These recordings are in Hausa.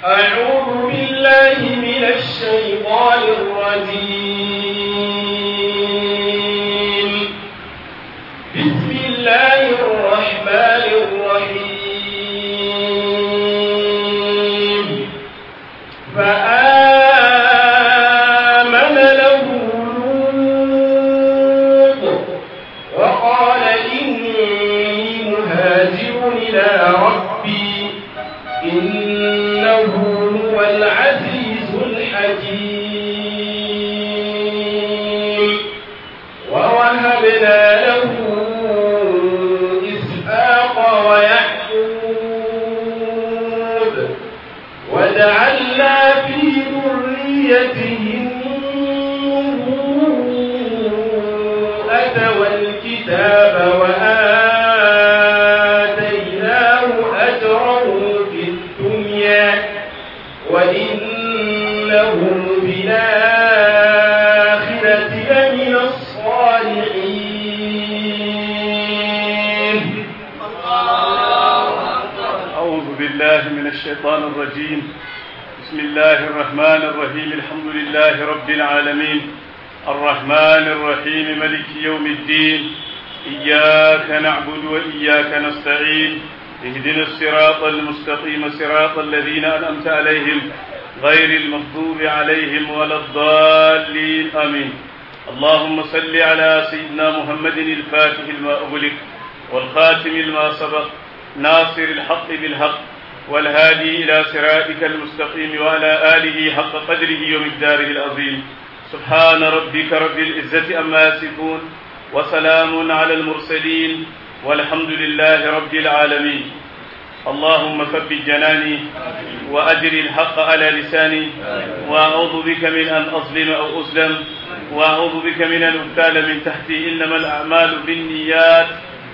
أعوذ بالله من الشيطان الرجيم بسم الله الرحمن الرحيم فآمن له لوط وقال إني مهاجر إلى ربي إنه هو العزيز الحكيم ووهبنا له إسحاق ويعقوب وجعلنا في ذريته النبوءة والكتاب وآتيناه أجره في الدنيا وإنه في الآخرة لمن الصالحين أعوذ بالله من الشيطان الرجيم بسم الله الرحمن الرحيم الحمد لله رب العالمين الرحمن الرحيم ملك يوم الدين إياك نعبد وإياك نستعين اهدنا الصراط المستقيم صراط الذين أنعمت عليهم غير المغضوب عليهم ولا الضالين آمين اللهم صل على سيدنا محمد الفاتح لما أغلق والخاتم لما سبق ناصر الحق بالحق والهادي إلى صراطك المستقيم وعلى آله حق قدره ومقداره العظيم سبحان ربك رب العزة أما يصفون وسلام على المرسلين والحمد لله رب العالمين اللهم ثبت جناني وأجر الحق على لساني وأعوذ بك من أن أظلم أو أظلم وأعوذ بك من أن أبتال من تحتي إنما الأعمال بالنيات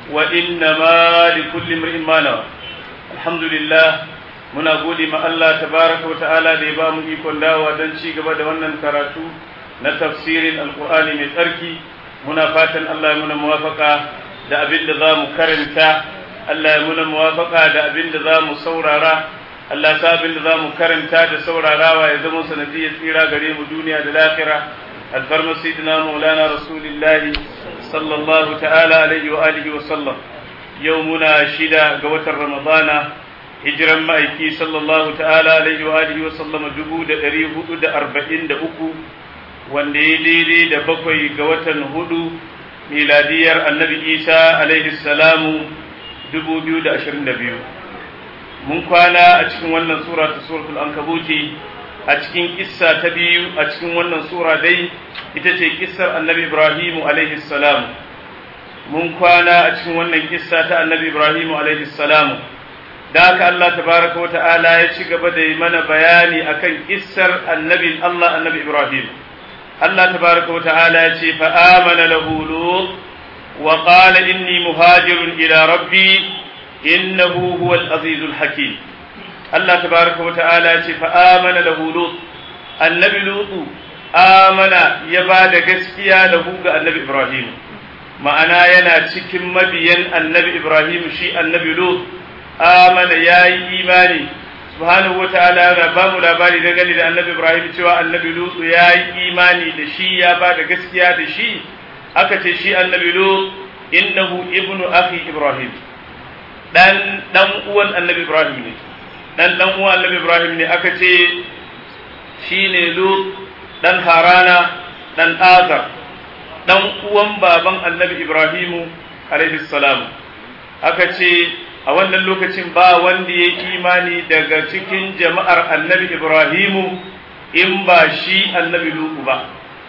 وإنما لكل امرئ ما نوى الحمد لله muna gode ma Allah tabaraka wa ta'ala da ya ba mu ikon dawowa don ci gaba da wannan karatu na tafsirin alkur'ani mai tsarki muna fatan Allah ya muna muwafaka da abin da za mu karanta Allah ya muna muwafaka da abin da za mu saurara Allah sa abin da za mu karanta da saurarawa ya zama sanadiyar tsira gare mu duniya da lahira alfarma sayyidina maulana rasulillahi sallallahu ta'ala alaihi wa alihi wa sallam yau muna shida ga watan ramadana hijiran ma'aiki sallallahu ta'ala alaihi wa alihi wa sallama dubu da ɗari hudu da arba'in da uku wanda ya daidai da bakwai ga watan hudu miladiyar annabi isa alaihi salamu dubu biyu da ashirin da biyu mun kwana a cikin wannan sura ta suratul ankabuti a cikin kissa ta biyu a cikin wannan sura dai ita ce kissar annabi ibrahimu alaihi salamu mun kwana a cikin wannan kissa ta annabi ibrahimu alaihi salamu da haka Allah tabaraka wa ta'ala ya ci gaba da yi mana bayani akan kissar annabin Allah annabi Ibrahim Allah tabaraka wa ta'ala ya ce fa amana lahu lut wa qala inni muhajirun ila rabbi innahu huwal azizul hakim Allah tabaraka wa ta'ala ya ce fa amana lahu lut annabi lut amana ya ba da gaskiya lahu ga annabi Ibrahim ma'ana yana cikin mabiyan annabi Ibrahim shi annabi lut amana ya yi imani subhanahu wa ta'ala na ba mu labari da gani da annabi ibrahim cewa annabi lutu ya yi imani da shi ya ba da gaskiya da shi aka ce shi annabi lut innahu ibnu akhi ibrahim dan dan uwan annabi ibrahim ne dan dan uwan annabi ibrahim ne aka ce shine lut dan harana dan azar dan uwan baban annabi ibrahimu alaihi salam aka ce a wannan lokacin ba wanda ya imani daga cikin jama'ar annabi Ibrahimu in ba shi annabi Lutu ba.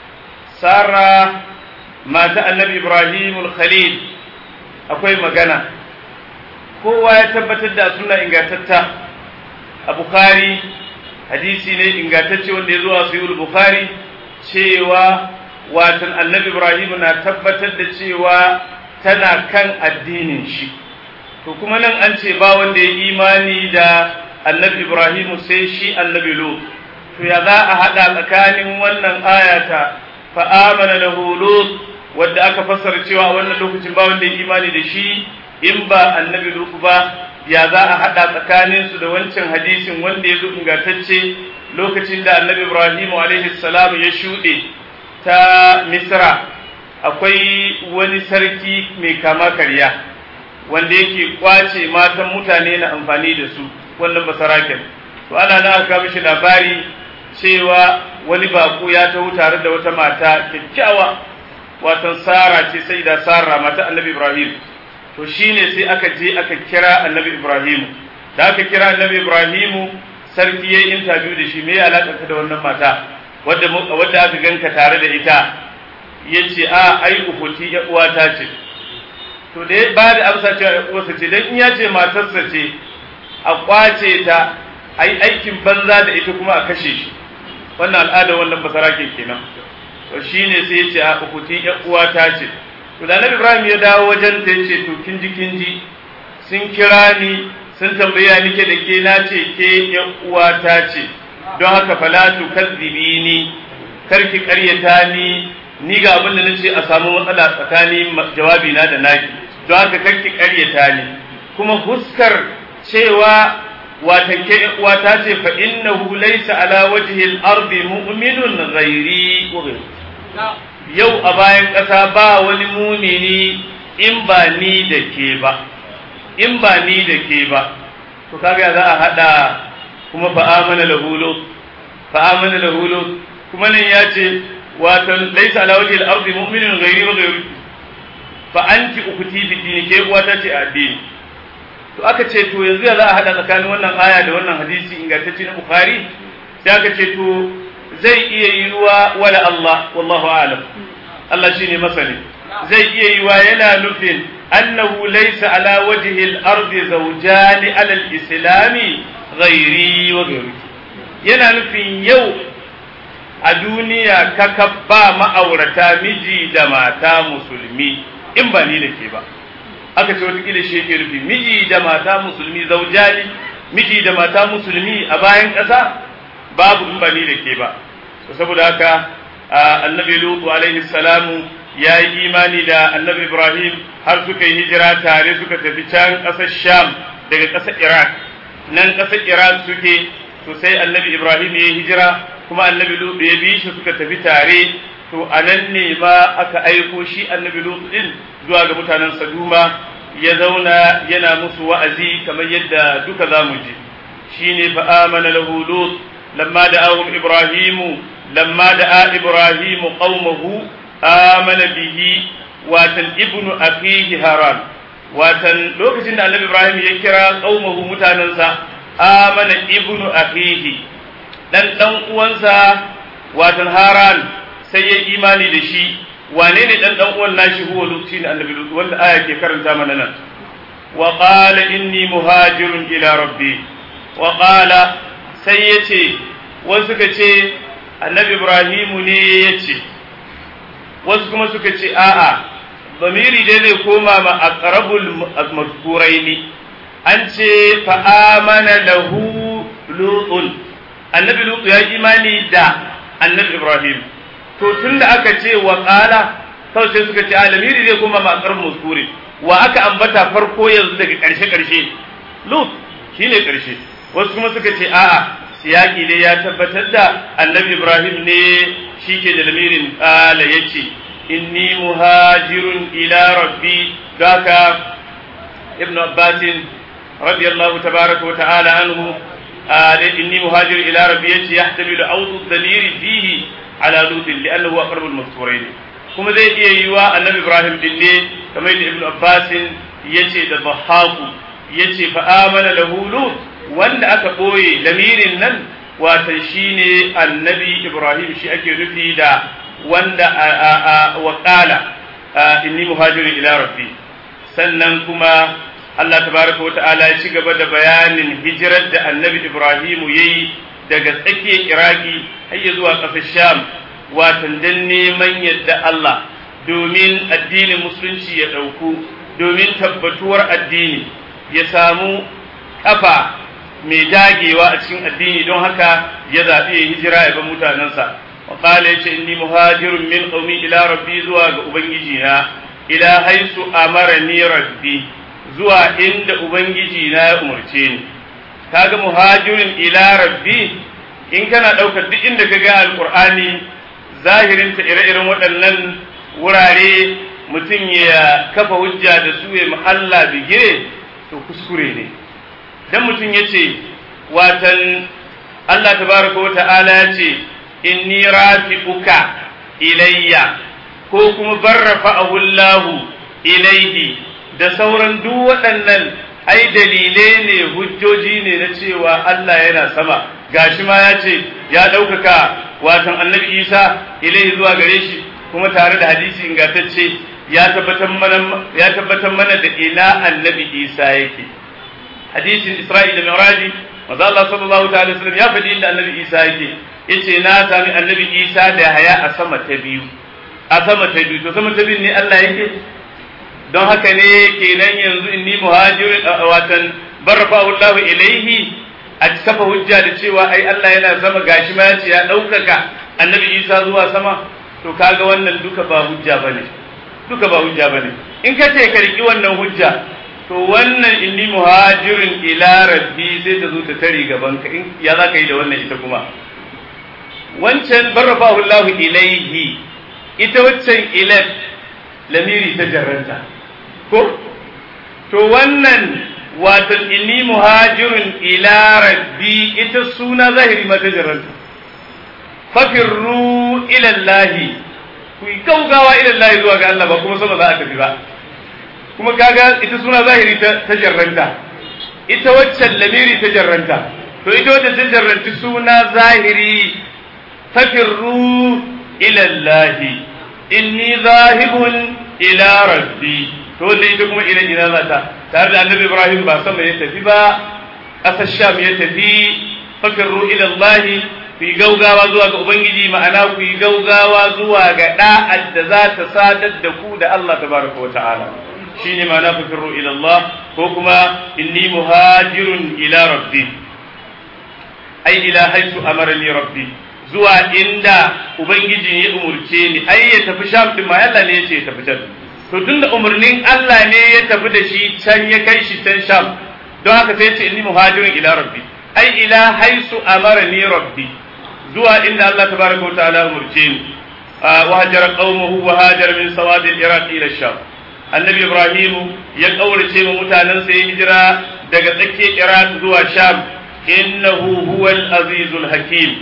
Sara mata annabi Ibrahimul Khalil akwai magana, kowa ya tabbatar da suna ingantatta a Bukhari, hadisi ne ingantacce wanda ya zo a Sayyid Bukhari cewa watan annabi Ibrahimu na tabbatar da cewa tana kan addinin shi. to kuma nan an ce ba wanda ya imani da annabi Ibrahimu sai shi annabi Lut to ya za a haɗa tsakanin wannan ayata fa amana lahu Lut wadda aka fassara cewa a wannan lokacin ba wanda ya imani da shi in ba annabi lutu ba ya za a haɗa tsakaninsu da wancan hadisin wanda ya zo ingantacce lokacin da annabi ibrahimu alaihi salam ya shuɗe ta misra akwai wani sarki mai kama karya wanda yake kwace matan mutane na amfani da su wannan basaraken to ana na aka mishi labari cewa wani bako ya taho tare da wata mata kyakkyawa watan sara ce sai da sara mata annabi ibrahim to shine sai aka je aka kira annabi ibrahim da aka kira annabi ibrahim sarki yayi interview da shi me ya alaka da wannan mata wadda wadda aka ganka tare da ita yace a ai uhuti ya uwata ce to da ba da amsa cewa ya uwarsa ce dan in ya ce matarsa ce a kwace ta ai aikin banza da ita kuma a kashe shi wannan al'ada wannan basarake kenan to shine sai ya ce a uhuti ya uwata ce to da Annabi Ibrahim ya dawo wajen ta yace to kin ji kin ji sun kira ni sun tambaya ni ke da ke na ce ke ya uwata ce don haka fala tu kadzibini karki karyata ni ni ga abin da nace a samu matsala tsakanin jawabi na da naki don haka karki karyata ni kuma huskar cewa watan ke uwata ce fa innahu laysa ala wajhi al-ardi mu'minun ghairi yau a bayan ƙasa ba wani mumini in ba ni da ke ba in ba ni da ke ba to kaga za a hada kuma fa amana lahu fa amana lahu kuma nan ya ce watan laysa ala wajhi al-ardi mu'minun ghairi wa ghairu fa anti ukhti fi dini ke uwata ce a addini to aka ce to yanzu ya za a hada tsakanin wannan aya da wannan hadisi ingantacce na bukhari sai aka ce to zai iya yiwa wala Allah wallahu a'lam Allah shine masani zai iya yiwa yana nufin annahu laysa ala wajhi al-ardi zawjani ala al-islami ghairi wa ghairi yana nufin yau a duniya kaka ba ma'aurata miji da mata musulmi in ba ni da ke ba aka ce watakila shi yake rufi miji da mata musulmi zaujani miji da mata musulmi a bayan ƙasa babu in ba ni da ke ba saboda haka annabi lutu alaihi salamu ya yi imani da annabi ibrahim har suka yi hijira tare suka tafi can ƙasar sham daga ƙasar iraq nan ƙasar iraq suke to sai annabi ibrahim ya yi hijira kuma annabi lutu ya bi shi suka tafi tare to a nan ne ma aka aiko shi annabi lutu din zuwa ga mutanen saduma ya zauna yana musu wa'azi kamar yadda duka za mu ji shine fa amana lahu lut lamma da'ahum ibrahimu lamma da'a ibrahimu qaumahu amana bihi watan ibnu akhihi haran watan lokacin da annabi ibrahim ya kira qaumahu mutanansa amana ibnu akhihi dan dan uwansa watan haran sai ya imani da shi wane ne dan dan uwan nashi huwa lutu ne annabi lutu wanda aya ke karanta mana nan wa qala inni muhajirun ila rabbi wa qala sai yace wasu suka ce annabi ibrahimu ne yace wasu kuma suka ce a'a bamiri dai zai koma ma aqrabul mazkuraini an ce fa amana lahu lutun annabi lutu ya imani da annabi ibrahim to tun da aka ce wa ƙala kawai sai suka ce alamiri zai kuma matsar muskuri wa aka ambata farko yanzu daga ƙarshe ƙarshe lut shi ne ƙarshe wasu kuma suka ce a'a siyaki dai ya tabbatar da annabi ibrahim ne shi ke da lamirin ƙala ya ce inni muhajirun ila rabbi gaka ibn abbasin radiyallahu tabaraka wa ta'ala anhu inni muhajir ila rabbi yace yahtamilu awdu dhamiri fihi ala lutin li'annahu aqrabu al-mazkurayn kuma zai iya yiwa annabi ibrahim din ne kamar da ibnu abbas yace da bahaku yace fa amana lahu lut wanda aka boye lamirin nan wata shine annabi ibrahim shi ake nufi da wanda wa qala inni muhajirun ila rabbi sannan kuma Allah tabaraka wa ta'ala ya ci gaba da bayanin hijirar da annabi ibrahimu yayi daga tsakiyar iraki har zuwa ƙasar sham watan dan neman yadda Allah domin addinin musulunci ya ɗauku domin tabbatuwar addini ya samu ƙafa mai dagewa a cikin addini don haka ya zaɓi ya hijira ya bar mutanensa wa qala yace inni muhajirun min qaumi ila rabbi zuwa ga ubangiji na ila haisu amarani rabbi zuwa inda ubangiji na ya umarce ni kaga muhajirin ila rabbi in kana ɗaukar duk inda ka ga alƙur'ani zahirinta ire-iren waɗannan wurare mutum ya kafa hujja da su ya mahalla bigire to kuskure ne dan mutum ya ce watan Allah tabaraka wa ta'ala ya ce inni rafi'uka ilayya ko kuma barrafa ahullahu ilaihi da sauran duk waɗannan ai dalilai ne hujjoji ne na cewa Allah yana sama gashi ma ya ce ya ɗaukaka watan annabi Isa ilaihi zuwa gare shi kuma tare da hadisi ingantacce ya tabbatar mana ya tabbatar mana da ina annabi Isa yake hadisin Isra'il da Mi'raji manzo Allah sallallahu ta'ala wasallam ya faɗi inda annabi Isa yake yace na sami annabi Isa da haya a sama ta biyu a sama ta biyu to sama ta biyu ne Allah yake don haka ne kenan yanzu inni muhajirin watan barrafa Allah ilaihi a kafa hujja da cewa ai Allah yana sama gashi ma yace ya ɗaukaka annabi Isa zuwa sama to kaga wannan duka ba hujja bane duka ba hujja bane in ka ce ka riki wannan hujja to wannan inni muhajirin ila rabbi sai ta zo ta tare gaban ka in ya za ka yi da wannan ita kuma wancan barrafahu Allah ilaihi ita waccan ilat lamiri ta jarranta ko to wannan watan inni muhajirun ila rabbi ita suna zahiri ma ta jarranta fafirru ila Allah ku yi gaugawa ila Allah zuwa ga Allah ba kuma sama za a tafi ba kuma kaga ita suna zahiri ta jarranta ita waccan lamiri ta jarranta to ita wacce ta jarranti suna zahiri fafirru ila Allah inni zahibun ila rabbi to wanda ita kuma ila ina zata tare da annabi Ibrahim ba sama ya tafi ba ƙasar Sham ya tafi fafirru ila Allah ku yi gaugawa zuwa ga Ubangiji ma'ana ku yi gaugawa zuwa ga da'ad da za ta sadar da ku da Allah tabaraka wa ta'ala shine ma'ana fafirru ila Allah ko kuma inni muhajirun ila rabbi ai ila haitu amarani rabbi zuwa inda ubangiji ya umurce ni ai ya tafi sham din ma Allah ne ya ce ya tafi can to tunda umarnin Allah ne ya tafi da shi can ya kai shi can sham don haka sai ya ce inni muhajirun ila rabbi ai ila haisu amarani rabbi zuwa inda Allah tabaraka wa ta'ala umurce ni wa hajara qaumahu wa hajara min sawad al-iraq ila sham annabi ibrahim ya kaurace ma mutanen sa ya hijira daga tsakiyar iraq zuwa sham innahu huwal azizul hakim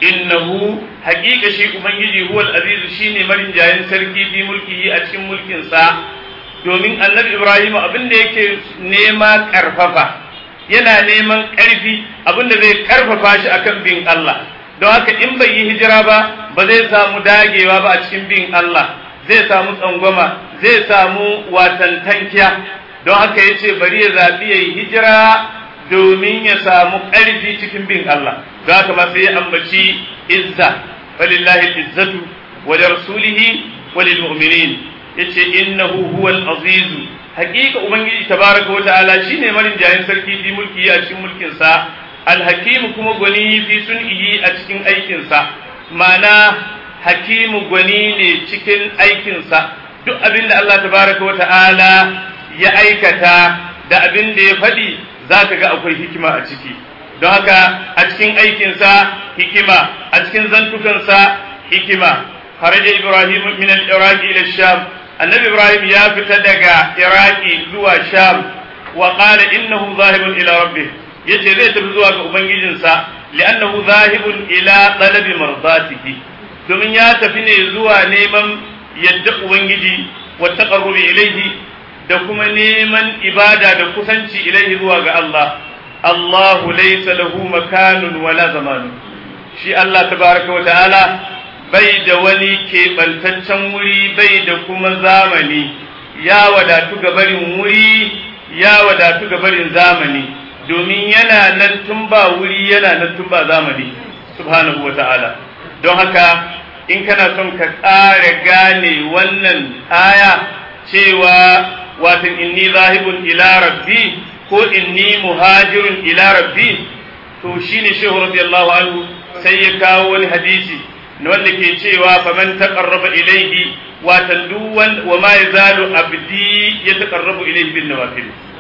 innahu haƙiƙa shi ubangiji huwal azizu shine marinjayin sarki fi mulkihi a cikin mulkin sa domin annabi ibrahim abin da yake nema karfafa yana neman ƙarfi abin da zai karfafa shi akan bin Allah don haka in bai yi hijira ba ba zai samu dagewa ba a cikin bin Allah zai samu tsangwama zai samu watan tankiya don haka yace bari ya zabi yayi hijira domin ya samu ƙarfi cikin bin Allah don haka ma sai ya ambaci izza walillahi izzatu wa li rasulihi wa lil mu'minin yace innahu huwal aziz haqiqa ubangiji tabaraka wa ta'ala shine marin jayin sarki fi mulki a cikin mulkin sa al hakim kuma gwani fi sun'ihi a cikin aikin sa ma'ana hakimu gwani ne cikin aikin sa duk abin da Allah tabaraka wa ta'ala ya aikata da abin da ya faɗi za ka ga akwai hikima a ciki don haka a cikin aikinsa hikima a cikin zantukansa hikima kharaja ibrahim min al-iraq ila sham annabi ibrahim ya fita daga iraki zuwa sham wa qala innahu zahibun ila rabbih yace zai tafi zuwa ga ubangijinsa li'annahu zahibun ila talabi mardatihi domin ya tafi ne zuwa neman yadda ubangiji wa taqarrubi ilayhi da kuma neman ibada da kusanci ilaihi zuwa ga Allah Allahu laysa lahu makanun wala zamanu shi Allah tabaraka wa ta'ala bai da wani keɓantaccen wuri bai da kuma zamani ya wadatu ga barin wuri ya wadatu ga barin zamani domin yana nan tun ba wuri yana nan tun ba zamani subhanahu wa ta'ala don haka in kana son ka ƙara gane wannan aya cewa watan inni zahibun ila rabbi ko inni muhajirun ila rabbi to shine shehu radiyallahu anhu sai ya kawo wani hadisi na wanda ke cewa faman taqarraba ilayhi watan duwan wa ma yazalu abdi ya taqarrabu ilayhi bin nawafil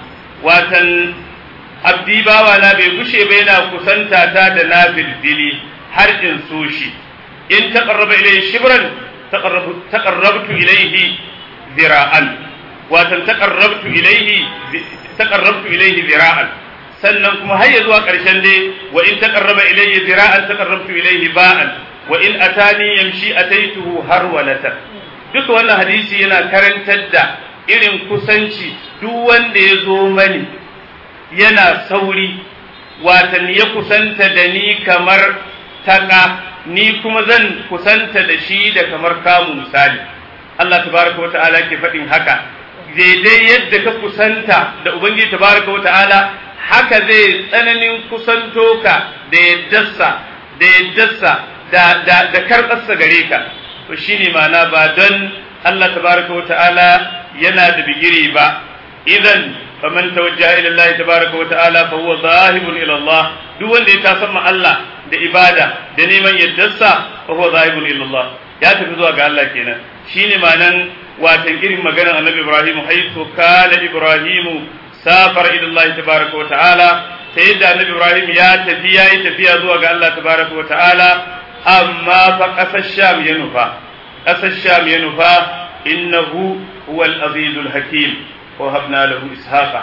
watan abdi bawa na bai gushe ba yana kusanta ta da na dili har in so shi in taqarraba ilayhi shibran taqarrabtu ilayhi zira'an watan taqarrabtu ilayhi taqarrabtu ilayhi zira'an sannan kuma har zuwa ƙarshen dai wa in taqarraba ilayhi zira'an taqarrabtu ilayhi ba'an wa in atani yamshi ataituhu harwalatan duka wannan hadisi yana karantar da irin kusanci duk wanda ya zo mani yana sauri watan ya kusanta da ni kamar taka ni kuma zan kusanta da shi da kamar kamu misali Allah tabaraka wa ta'ala ke faɗin haka daidai yadda ka kusanta da ubangiji tabaraka wa ta'ala haka zai tsananin kusanto ka da yaddarsa da yaddarsa da da da karɓarsa gare ka to shine ma'ana ba don Allah tabaraka wa ta'ala yana da bigiri ba idan faman tawajjaha ila Allah tabaraka wa ta'ala fa huwa zahibun ila Allah duk wanda ya tasamma Allah da ibada da neman yaddarsa fa huwa zahibun ila Allah ya tafi zuwa ga Allah kenan shine ma'anan watan irin maganar Annabi Ibrahim haythu kana Ibrahim safar ila Allah tabaraka wa ta'ala sai yadda Annabi Ibrahim ya tafi yayi tafiya zuwa ga Allah tabaraka wa ta'ala amma fa kasar Sham ya nufa kasar Sham ya nufa innahu huwa al-azizul hakim وهبنا له إسحاق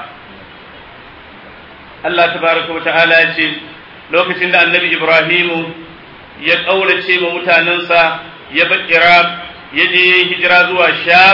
الله تبارك وتعالى يقول lokacin da annabi Ibrahimu ya ƙaurace ma mutanensa ya bar Iraq ya je ya hijira zuwa Sham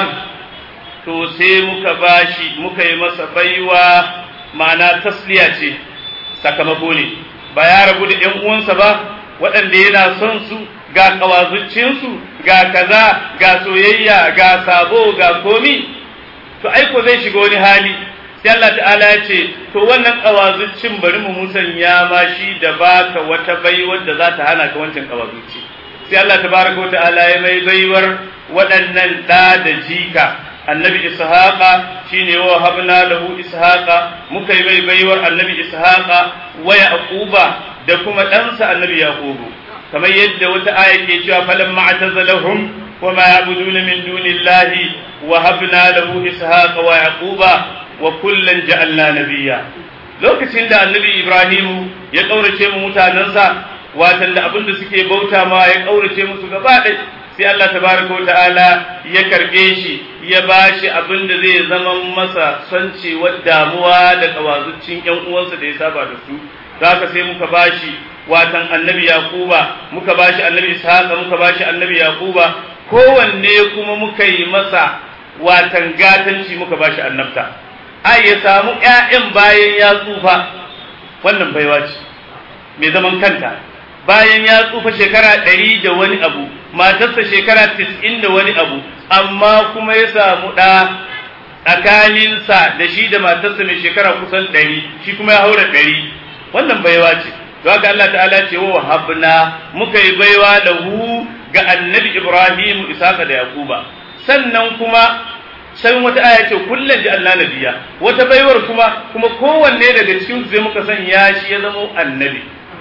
to sai muka bashi muka yi masa baiwa ma'ana tasliya ce sakamako ne ba ya rabu da ‘yan uwansa ba waɗanda yana son su ga ƙawazucinsu ga kaza ga soyayya ga sabo ga komi to aiko zai shiga wani hali sai Allah ta'ala ya ce to wannan kawazuccin bari mu musanya ma shi da baka wata baiwar da za ta hana ka wancan kawazucci sai Allah tabaraka wa ta'ala ya mai baiwar waɗannan da da jika annabi ishaqa shine wa habna lahu ishaqa muka yi mai baiwar annabi ishaqa wa yaquba da kuma ɗansa annabi yaqubu kamar yadda wata aya ke cewa falamma atazalahum وما يعبدون من دون الله وهبنا له إسحاق ويعقوب وكلا جعلنا نبيا lokacin da annabi Ibrahimu ya ƙaurace mu mutanensa watan da abin da suke bauta ma ya ƙaurace musu gaba ɗaya sai Allah tabaraka wa ta'ala ya karɓe shi ya ba shi abin da zai zama masa sancewar damuwa da kawazuccin ƴan uwansa da ya saba da su haka sai muka ba shi watan annabi Yakuba muka ba shi annabi Ishaqa muka ba shi annabi Yakuba kowanne kuma muka yi masa watan gatanci muka bashi annabta ai ya samu ƴaƴan bayan ya tsufa wannan baiwa ce mai zaman kanta bayan ya tsufa shekara ɗari da wani abu matarsa shekara tis'in da wani abu amma kuma ya samu ɗa tsakaninsa da shi da matarsa mai shekara kusan ɗari shi kuma ya haura ɗari wannan baiwa ce to haka Allah ta'ala ce wa habna muka yi baiwa da hu ga annabi Ibrahim Isaka da Yakuba sannan kuma sai wata aya ce kullum ji Allah nabiya wata baiwar kuma kuma kowanne daga cikin sai muka sanya shi ya zama annabi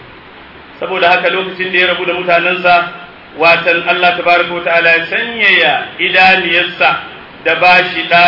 saboda haka lokacin da ya rabu da mutanensa watan Allah tabaraka ta'ala ya sanyaya idaniyarsa da bashi da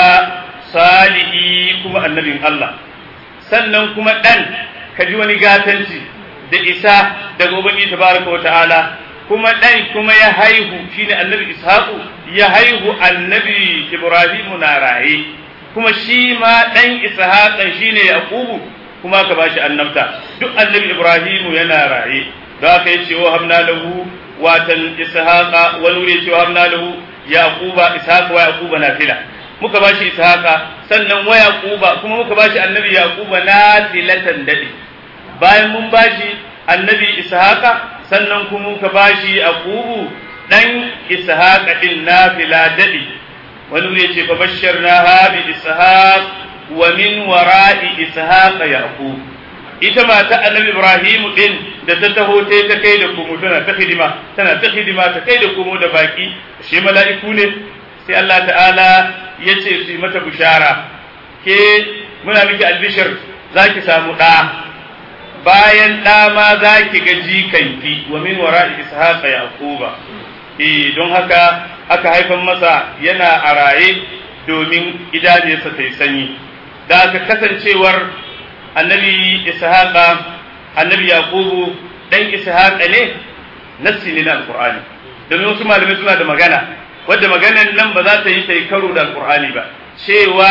salihi kuma annabin Allah sannan kuma dan kaji wani gatanci da isa daga ubangiji tabaraka ta'ala kuma ɗan kuma ya haihu shine annabi ishaqu ya haihu annabi ibrahimu na raye kuma shi ma ɗan ishaqan shine yaqubu kuma ka bashi annabta duk annabi ibrahimu yana raye da aka yi cewa hamna lahu watan ishaqa wani wuri cewa hamna lahu yaquba ishaqa wa yaquba nafila muka bashi ishaqa sannan wa yaquba kuma muka bashi annabi yaquba nafilatan dadi bayan mun bashi annabi ishaqa sannan kuma muka bashi aqubu dan ishaqa din nafila dadi wani wuri yace fa bashsharna ha bi ishaq wa min wara'i ishaqa yaqub ita mata annabi ibrahim din da ta taho ta ta kai da komo tana ta hidima tana ta hidima ta kai da komo da baki shi mala'iku ne sai Allah ta'ala ya ce su yi mata bishara ke muna miki albishir za ki samu ɗa bayan ɗa ma za ki ga jikanki wa min wara ishaqa yaquba eh don haka aka haifan masa yana a raye domin idaniyarsa ta yi sanyi da aka kasancewar annabi ishaqa annabi yaqubu dan ishaqa ne nassi ne na alqur'ani domin wasu malamai suna da magana wadda maganan nan ba za ta yi tai karo da alqur'ani ba cewa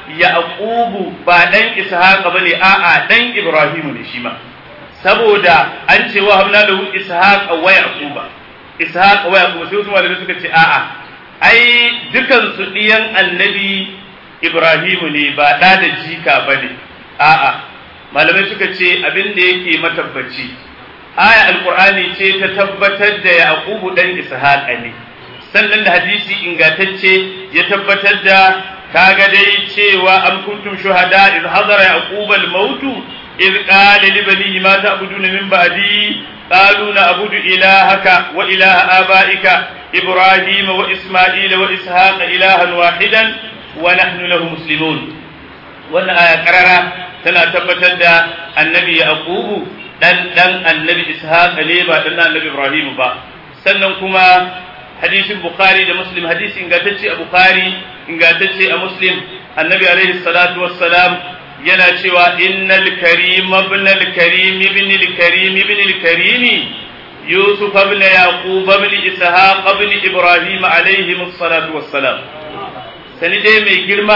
yaqubu ba dan ishaqa bane a'a dan ibrahimu ne shi ma saboda an ce wa hamna lahu ishaqa wa yaquba ishaqa wa yaquba sai wasu malamai suka ce a'a ai dukan su diyan annabi ibrahimu ne ba da da jika bane a'a malamai suka ce abin da yake matabbaci aya alqur'ani ce ta tabbatar da yaqubu dan ishaqa ne sannan da hadisi ingantacce ya tabbatar da kaga dai cewa am kuntum shuhada iz hadara yaquba al-maut iz qala li banihi ma ta'buduna min ba'di qalu na'budu ilahaka wa ilaha abaika ibrahim wa isma'ila wa ishaqa ilahan wahidan wa nahnu lahu muslimun wannan aya karara tana tabbatar da annabi yaqubu dan dan annabi ishaq ne ba dan annabi ibrahim ba sannan kuma hadisin bukhari da muslim hadisi ingantacce a bukhari ingantacce a muslim annabi alaihi salatu wassalam yana cewa innal karim ibn al karim ibn al karim ibn al karim yusuf ibn yaqub ibn ishaq ibn ibrahim alaihi salatu wassalam sani dai mai girma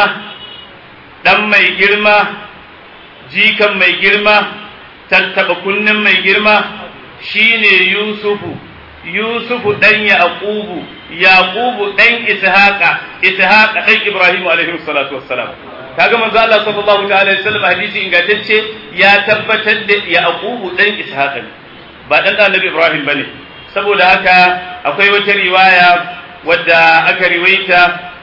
dan mai girma jikan mai girma tattaba kunnen mai girma shine yusufu yusufu dan yaqubu yaqubu dan ishaqa ishaqa dan ibrahim alaihi salatu wassalam kaga manzo Allah sallallahu ta'ala alaihi wasallam hadisi ingantacce ya tabbatar da yaqubu dan ishaqa ba dan annabi ibrahim bane saboda haka akwai wata riwaya wadda aka riwaita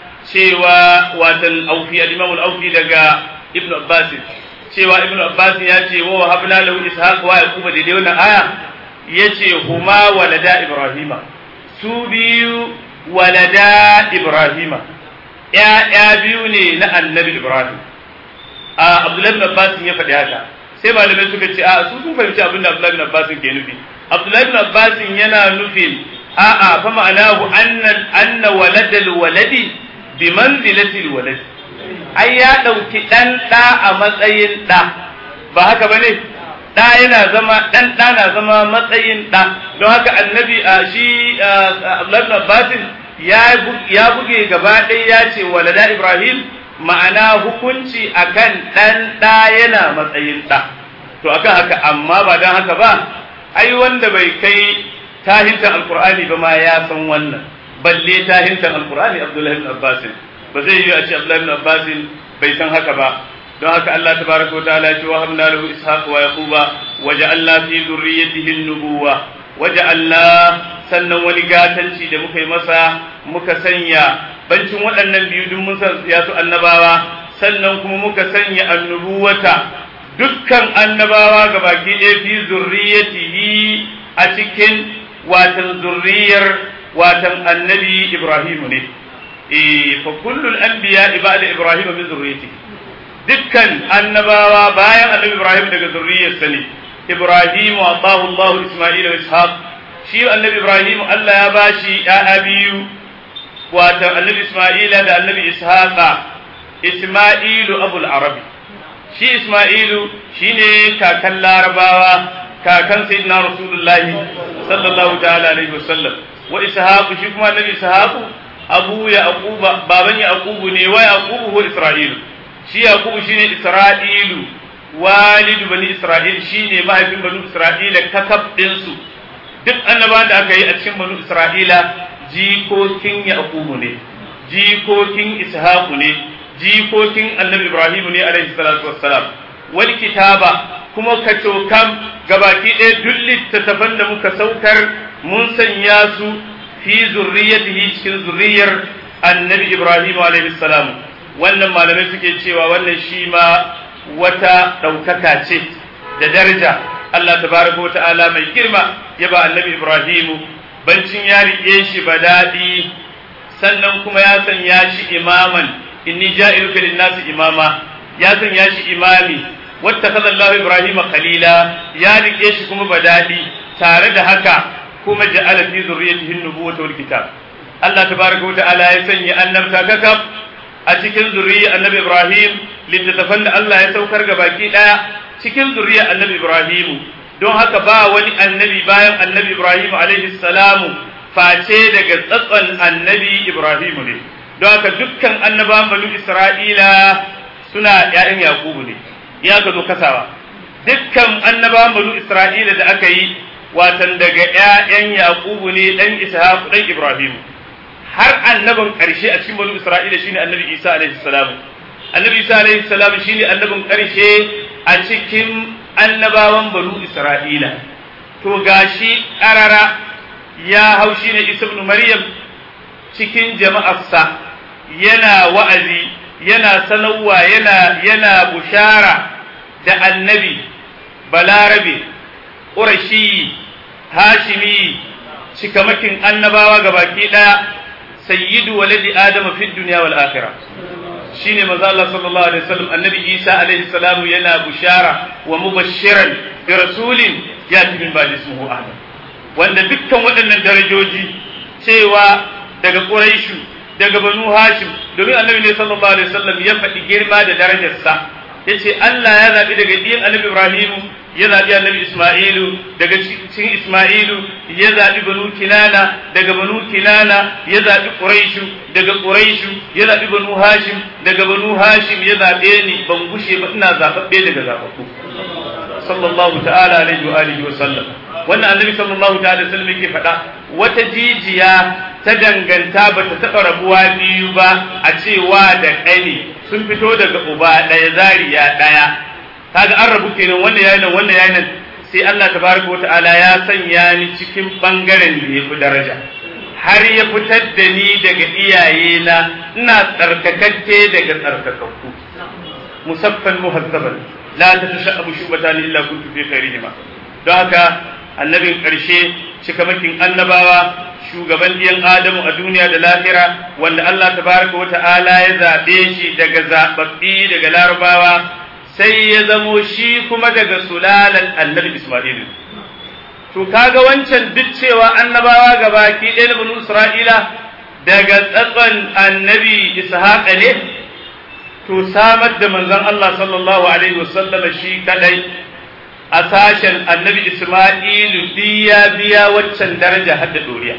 cewa watan aufi al-imam al-aufi daga ibnu abbas cewa ibnu abbas ya ce wa habna lahu ishaq wa yaquba daidai wannan aya yace huma walada ibrahima su biyu walada ibrahima ya biyu ne na annabi ibrahim a abdullahi ibn abbas ya faɗi haka sai malamai suka ce a su sun fahimci abin da abdullahi ibn abbas ke nufi abdullahi ibn abbas yana nufin a'a fa ma'anahu anna anna waladal waladi bi manzilatil waladi ai ya ɗauki ɗan ɗa a matsayin ɗa ba haka ba ne ɗa yana zama ɗan ɗa na zama matsayin ɗa don haka annabi a shi Abdullahi Abbasin ya buge gaba ɗaya ya ce walada Ibrahim ma'ana hukunci akan ɗan ɗa yana matsayin ɗa to akan haka amma ba don haka ba ai wanda bai kai tahintan alkur'ani ba ma ya san wannan balle tahintan alkur'ani Abdullahi ibn Abbasin ba zai yi a ce Abdullahi ibn Abbas bai san haka ba don haka Allah tabaraka wa ta'ala ya ce wa hamna lahu ishaq wa yaquba wa ja'alna fi dhurriyyatihi an-nubuwa wa ja'alna sannan wani gatanci da muka yi masa muka sanya bancin waɗannan biyu duk mun san ya su annabawa sannan kuma muka sanya annubuwata dukkan annabawa gabaki ɗaya fi zurriyatihi a cikin watan zurriyar watan annabi Ibrahim ne fa kullul anbiya ibada ibrahim min zurriyyati dukkan annabawa bayan annabi ibrahim daga zurriyyarsa ne ibrahim wa atahu allah isma'ila wa ishaq shi annabi ibrahim allah ya bashi ya'ya biyu wato annabi isma'ila da annabi ishaqa isma'ilu abul arabi shi isma'ilu shine kakan larabawa kakan sayyidina rasulullahi sallallahu ta'ala alaihi wasallam wa ishaqu shi kuma annabi ishaqu abu yaquba baban yaqubu ne wa yaqubu huwa isra'ilu shi yaqubu shine isra'ilu walidu bani isra'il shine mahaifin bani isra'ila kakab din su duk annabawan da aka yi a cikin bani isra'ila jikokin yaqubu ne jikokin ishaqu ne jikokin annabi ibrahim ne alaihi salatu wassalam wal kitaba kuma kacokam gabaki ɗaya duk littattafan da muka saukar mun sanya su fi zurriyatihi cikin zurriyar annabi Ibrahim alaihi salam wannan malamai suke cewa wannan shi ma wata ɗaukaka ce da daraja Allah tabaraka ta'ala mai girma ya ba annabi Ibrahim bancin ya riƙe shi ba daɗi sannan kuma ya sanya shi imaman inni ja'iluka lin-nasi imama ya sanya shi imami wattakaza Allah Ibrahim khalila ya riƙe shi kuma ba daɗi tare da haka kuma ja'ala fi zurriyyatihi an-nubuwwata wal kitab Allah tabaraka wa ta'ala ya sanya annabta kakaf a cikin zuriya annabi Ibrahim littattafan da Allah ya saukar ga baki ɗaya cikin zuriya annabi Ibrahim don haka ba wani annabi bayan annabi Ibrahim alaihi salamu face daga tsatson annabi Ibrahim ne don haka dukkan annabawan banu Isra'ila suna ‘ya'yan Yakubu ne ya ka zo kasawa dukkan annabawan banu Isra'ila da aka yi watan daga ‘ya'yan Yakubu ne ɗan Ishaq ɗan Ibrahim har annabin ƙarshe a cikin banu Isra'ila shine annabi Isa alaihi salam annabi Isa alaihi salam shine annabin ƙarshe a cikin annabawan banu Isra'ila to gashi ƙarara ya hau shine Isa ibn Maryam cikin jama'arsa yana wa'azi yana sanarwa yana yana bushara da annabi balarabe ƙurashi hashimi cikamakin annabawa gabaki ɗaya sayyidu waladi adama fi duniya wal akhirah shine manzo Allah sallallahu alaihi wasallam annabi Isa alaihi salam yana bushara wa mubashiran bi rasulin yati min ba'di ismuhu Ahmad wanda dukkan waɗannan darajoji cewa daga Quraishu daga Banu Hashim domin annabi ne sallallahu alaihi wasallam ya faɗi girma da darajarsa yace Allah ya zabi daga diyan annabi Ibrahim ya zabi annabi Isma'ilu daga cikin Isma'ilu ya zabi Banu Kinana daga Banu Kinana ya zabi Quraishu daga Quraishu ya zabi Banu Hashim daga Banu Hashim ya zabe ni ban gushe ba ina zababbe daga zababbu sallallahu ta'ala alaihi wa alihi wa sallam wannan annabi sallallahu ta'ala sallam yake faɗa wata jijiya ta danganta ba ta taɓa rabuwa biyu ba a cewa da ƙani sun fito daga uba ɗaya zariya ɗaya kaga an rabu kenan wanda yayi nan wanda yayi nan sai Allah tabaraka wa ta'ala ya sanya ni cikin bangaren da yafi daraja har ya fitar da ni daga iyayena ina tsarkakakke daga tsarkakakku musaffan muhazzaban la tatashabu shubatan illa kuntu fi khairihima don haka annabin ƙarshe cikamakin annabawa shugaban ɗiyan Adamu a duniya da lahira wanda Allah tabaraka wa ta'ala ya zaɓe shi daga zaɓaɓɓi daga larabawa sai ya zamo shi kuma daga sulalan annabi Ismailu. To kaga wancan duk cewa annabawa gabaki ɗaya na banu Isra'ila daga tsatson annabi Ishaqa ne to samar da manzon Allah sallallahu alaihi wasallama shi kadai a sashen annabi Ismailu biya biya waccan daraja hadda doriya.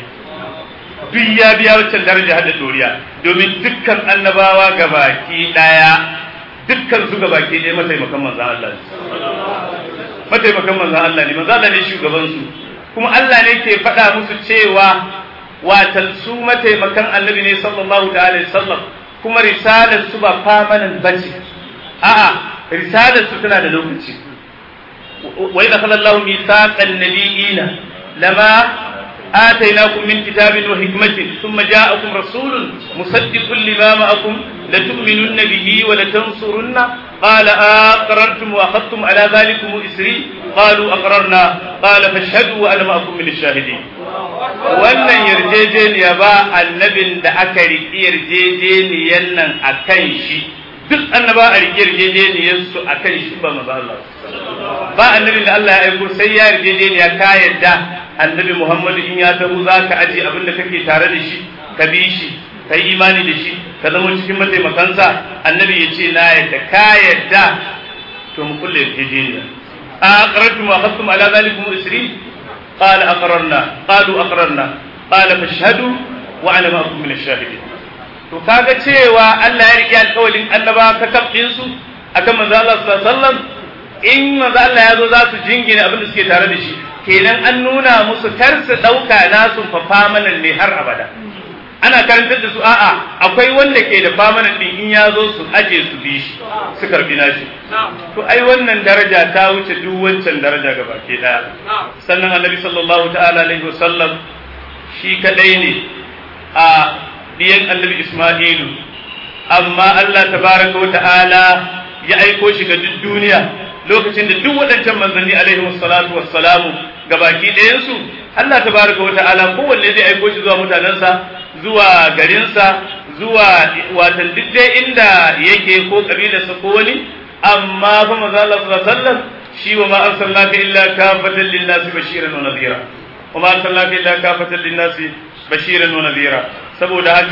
Duk ya biya waccan daraja hadda doriya domin dukkan annabawa gabaki ɗaya dukkan su gabaki ɗaya mataimakan manzan Allah ne. Mataimakan manzan Allah ne, manzan Allah ne shugaban su. Kuma Allah ne ke faɗa musu cewa watan su mataimakan annabi ne sallallahu ta'ala sallam kuma risalar su ba famanan bace. A'a, risalar su tana da lokaci. وإذا أخذ الله ميثاق النبيين لما آتيناكم من كتاب وحكمة ثم جاءكم رسول مصدق لما معكم لتؤمنن به ولتنصرن قال أقررتم وأخذتم على ذلكم إسري قالوا أقررنا قال فاشهدوا وأنا معكم من الشاهدين wannan yarjejeniya ba annabin da aka riƙi yarjejeniyan nan a kan shi duk annaba a riƙi yarjejeniyarsu a kan shi ba maza Allah ba annabin da Allah ya aiko sai ya yarjejeniya ka yadda annabi Muhammadu in ya taho za ka aje abin da kake tare da shi ka bi shi ka yi imani da shi ka zama cikin mataimakansa annabi ya ce na yadda ka yadda to mu kulle yarjejeniya a aqrartum wa akhadtum ala zalikum isri qala aqrarna qalu aqrarna qala fashhadu wa ana ma'akum min ash-shahidin to kaga cewa Allah ya rike alƙawarin annaba ka kafin su akan manzo Allah sallallahu alaihi wasallam in manzo Allah ya zo za su jingine abin da suke tare da shi kenan an nuna musu kar su ɗauka nasu fa famanan ne har abada ana karantar da su a'a akwai wanda ke da famanan din in ya zo su aje su bi shi su karbi nashi to ai wannan daraja ta wuce duk wancan daraja ga baki daya sannan annabi sallallahu ta'ala alaihi wasallam shi kadai ne a diyan annabi isma'ilu amma Allah tabaraka wa ta'ala ya aiko shi ga duk duniya lokacin da duk waɗancan manzanni alaihi wassalatu wassalamu gabaki ɗayansu Allah tabaraka wata'ala kowanne zai aiko shi zuwa mutanensa zuwa garinsa zuwa watan duk dai inda yake ko kabilarsa ko wani amma fa manzo Allah sallallahu alaihi wasallam shi wa ma arsalnaka illa kafatan lin-nasi bashiran wa nadhira wa ma arsalnaka illa kafatan lin-nasi bashiran wa nadhira saboda haka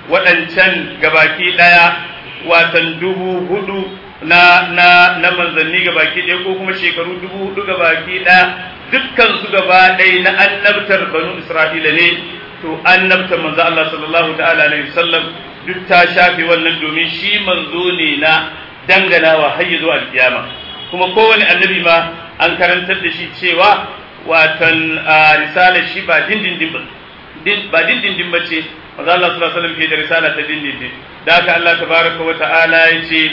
waɗancan gabaki ɗaya watan dubu hudu na na na manzanni gabaki ɗaya ko kuma shekaru dubu hudu gabaki ɗaya dukkan su gaba ɗaya na annabtar banu isra'ila ne to annabtar manzo Allah sallallahu ta'ala alaihi wasallam duk ta shafe wannan domin shi manzo ne na danganawa har zuwa alkiyama kuma kowane annabi ma an karantar da shi cewa watan risalar shi ba dindindin ba ba dindindin ba ce manzo Allah sallallahu alaihi wasallam ke da risala ta dindindin da haka Allah tabaraka wa ta'ala ya ce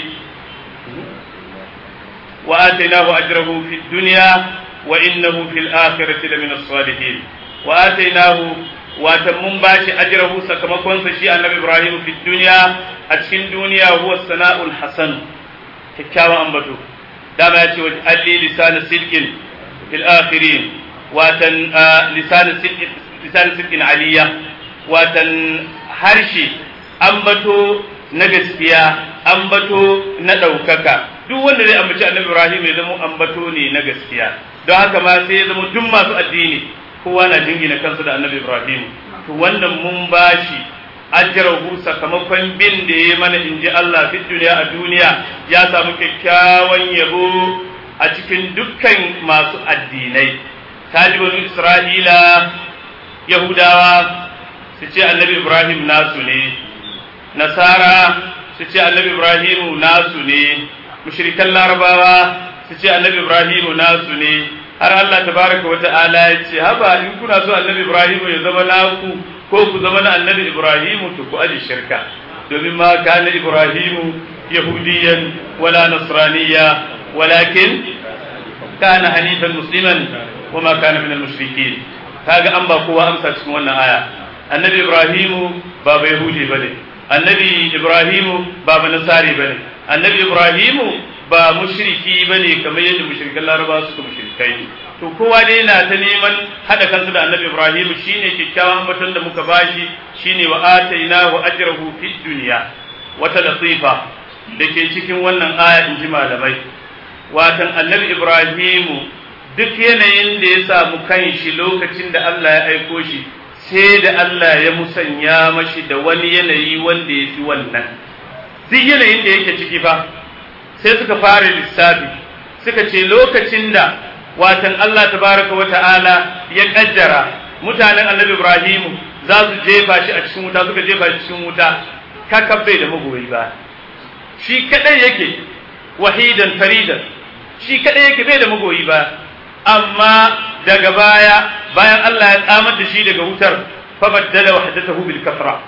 wa atainahu ajrahu fid dunya wa innahu fil akhirati lamina as-salihin wa atainahu watan mun bashi ajrahu sakamakon sa shi annabi Ibrahim fid dunya a cikin duniya huwa sana'ul hasan kyakkyawan ambato dama ya ce wa alli lisan sidqin fil akhirin watan lisan sidqin lisan sidqin aliyya watan harshe ambato na gaskiya ambato na ɗaukaka duk wanda zai ambaci annabi Ibrahim ya zama ambato ne na gaskiya don haka ma sai ya zama duk masu addini kowa na jingina kansu da annabi Ibrahim to wannan mun bashi ajrahu sakamakon bin da ya mana in ji Allah fi duniya a duniya ya samu kyakkyawan yabo a cikin dukkan masu addinai talibanu Isra'ila Yahudawa su ce annabi Ibrahim nasu ne nasara su ce annabi Ibrahimu nasu ne mushrikan larabawa su ce annabi Ibrahimu nasu ne har Allah tabaraka wata'ala ya ce haba in kuna so annabi Ibrahimu ya zama naku ko ku zama na annabi Ibrahimu to ku aji shirka domin ma kana Ibrahimu yahudiyan wala nasraniya walakin kana hanifan musliman wa ma kana min al-mushrikin kaga an ba kowa amsa cikin wannan aya annabi Ibrahimu ba bai yahudi bane annabi Ibrahimu ba ba nasari bane annabi Ibrahimu ba mushriki bane kamar yadda mushrikan Laraba suka mushrikai to kowa dai na ta neman hada kansu da annabi Ibrahimu shine kikkiawan batun da muka bashi shine wa atainahu ajrahu fid dunya wata latifa dake cikin wannan aya in ji malamai watan annabi Ibrahimu duk yanayin da ya samu kanshi lokacin da Allah ya aiko shi sai da Allah ya musanya mashi da wani yanayi wanda ya fi wannan duk yanayin da yake ciki fa sai suka fara lissafi suka ce lokacin da watan Allah tabaraka wa ta'ala ya kaddara mutanen annabi Ibrahimu za su jefa shi a cikin wuta suka jefa shi cikin wuta kakabbe da magoyi ba shi kadai yake wahidan faridan shi kadai yake bai da magoyi ba amma daga baya bayan Allah ya tsamar da shi daga wutar fa baddala wahdatahu bil kafra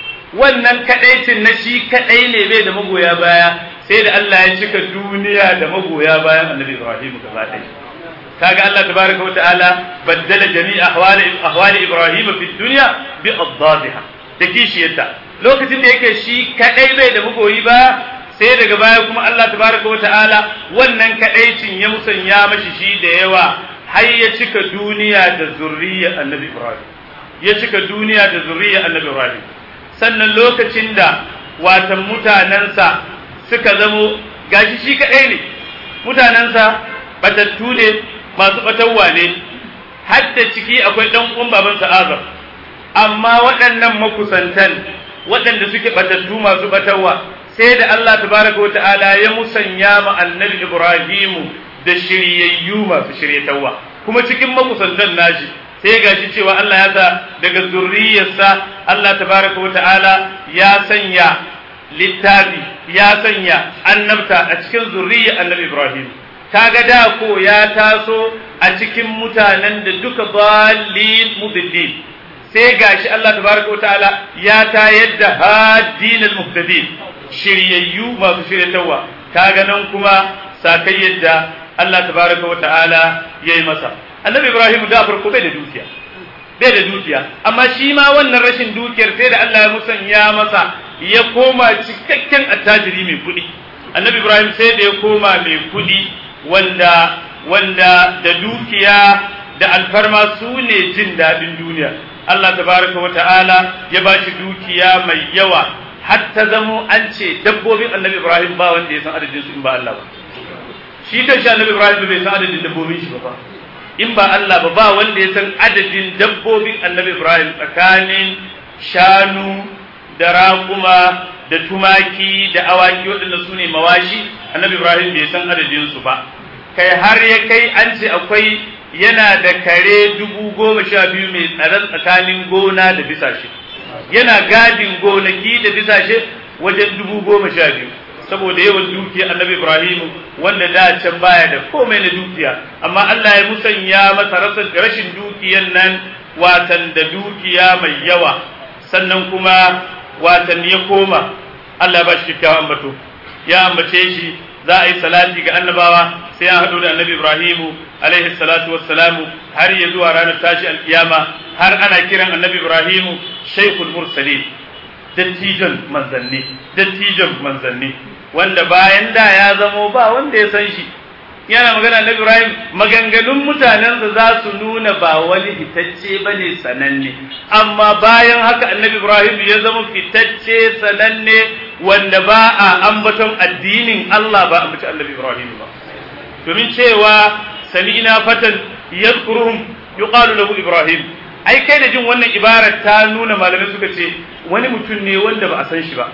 wannan kadaicin na shi kadai ne bai da magoya baya sai da Allah ya cika duniya da magoya bayan Annabi Ibrahim gaba ɗaya kaga Allah tabaraka wata'ala baddala jami'a ahwali ahwali Ibrahim fi dunya bi adadiha da kishiyarta lokacin da yake shi kadai bai da magoyi ba sai daga baya kuma Allah tabaraka wata'ala wannan kadaicin ya musanya mashi shi da yawa har ya cika duniya da zurriya Annabi Ibrahim ya cika duniya da zurriya Annabi Ibrahim sannan lokacin da watan mutanensa suka zamo gashi shi kaɗai ne mutanensa batattu ne masu batarwa ne hadda ciki akwai ɗan uwan babansa azar amma waɗannan makusantan waɗanda suke batattu masu batarwa sai da Allah tabaraka wa ta'ala ya musanya ma annabi Ibrahimu da shiryayyu masu shiryatarwa kuma cikin makusantan nashi sai gashi cewa Allah ya sa daga zurriyarsa Allah tabaraka wa ta'ala ya sanya littafi ya sanya annabta a cikin zurriyar annabi Ibrahim kaga da ko ya taso a cikin mutanen da duka dalil mudillin sai gashi Allah tabaraka wa ta'ala ya tayar da hadinal muhtadin shiryayyu masu shiryatarwa kaga nan kuma sakai yadda Allah tabaraka wa ta'ala yayi masa annabi Ibrahim da farko bai da dukiya bai da dukiya amma shi ma wannan rashin dukiyar sai da Allah ya musanya masa ya koma cikakken attajiri mai kuɗi annabi Ibrahim sai da ya koma mai kuɗi wanda wanda da dukiya da alfarma su ne jin daɗin duniya Allah tabaraka wa ta'ala ya ba shi dukiya mai yawa har ta zamo an ce dabbobin annabi Ibrahim ba wanda ya san adadin su in ba Allah ba shi kan shi annabi Ibrahim bai san adadin dabbobin shi ba in ba Allah ba ba wanda ya san adadin dabbobin annabi Ibrahim tsakanin shanu da raƙuma da tumaki da awaki waɗanda su ne mawashi annabi ibrahim bai san adadinsu ba kai har ya kai an ce akwai yana da kare dubu goma sha biyu mai tsaron tsakanin gona da bisashe yana gadin gonaki da bisashe wajen dubu goma sha biyu saboda yawan dukiya annabi ibrahim wanda da can baya da komai na dukiya amma allah ya musanya masa rashin dukiyan nan watan da dukiya mai yawa sannan kuma watan ya koma allah ya ba shi kyakkyawan ambato ya ambace shi za a yi salati ga annabawa sai an haɗu da annabi Ibrahimu alaihi salatu wassalamu har ya zuwa ranar tashi alkiyama har ana kiran annabi Ibrahimu shaikhul mursalin dattijon manzanni dattijon manzanni wanda bayan da ya zamo ba wanda ya san shi yana magana annabi Ibrahim maganganun mutanensa za su nuna ba wani fitacce ba ne sananne amma bayan haka annabi Ibrahim ya zama fitacce sananne wanda ba a ambaton addinin Allah ba ambaci annabi Ibrahim ba domin cewa sami'na fatan yadhkuruhum yuqalu lahu Ibrahim ai kai da jin wannan ibarar ta nuna malamai suka ce wani mutum ne wanda ba a san shi ba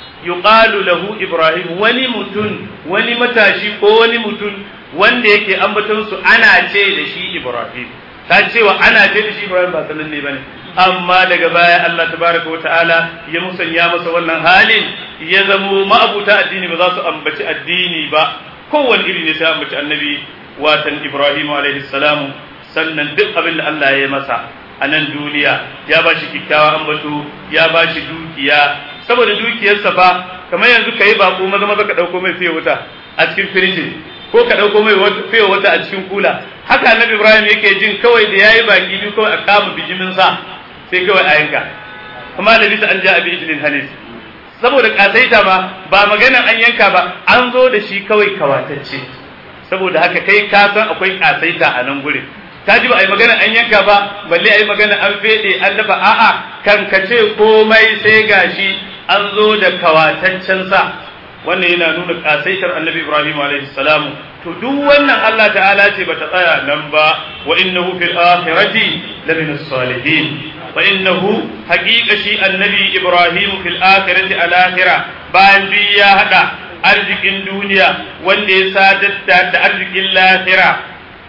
yuqalu lahu Ibrahim wani mutum wani matashi ko wani mutum wanda yake ambaton su ana ce da shi Ibrahim ta cewa ana ce da shi Ibrahim ba sanan ne bane amma daga baya Allah tabaraka wata'ala ya musanya masa wannan halin ya zamo ma'abuta addini ba za su ambaci addini ba kowane iri ne sai ambaci annabi watan Ibrahim alaihi salamu sannan duk abin da Allah ya masa a nan duniya ya ba shi kyakkyawa ambato ya ba shi dukiya saboda dukiyarsa fa kamar yanzu ka yi bako maza maza ka ɗauko mai fiye wuta a cikin firijin ko ka ɗauko mai fiye wata a cikin kula haka annabi ibrahim yake jin kawai da yayi baki biyu kawai a kama bijimin sa sai kawai a yanka kuma da bisa an ja abi ijlin hanis saboda kasaita ma ba maganan an yanka ba an zo da shi kawai kawatacce saboda haka kai ka san akwai kasaita a nan gurin ta ji ba a yi magana an yanka ba balle a yi magana an fede an dafa a'a kan ka ce komai sai gashi an zo da kawataccen sa wannan yana nuna kasaitar annabi ibrahim alaihi salam to duk wannan Allah ta'ala ce bata tsaya nan ba wa innahu fil akhirati lamin salihin wa innahu haqiqa shi annabi ibrahim fil akhirati al akhira bayan bi ya hada arzikin duniya wanda ya sadar da arzikin lahira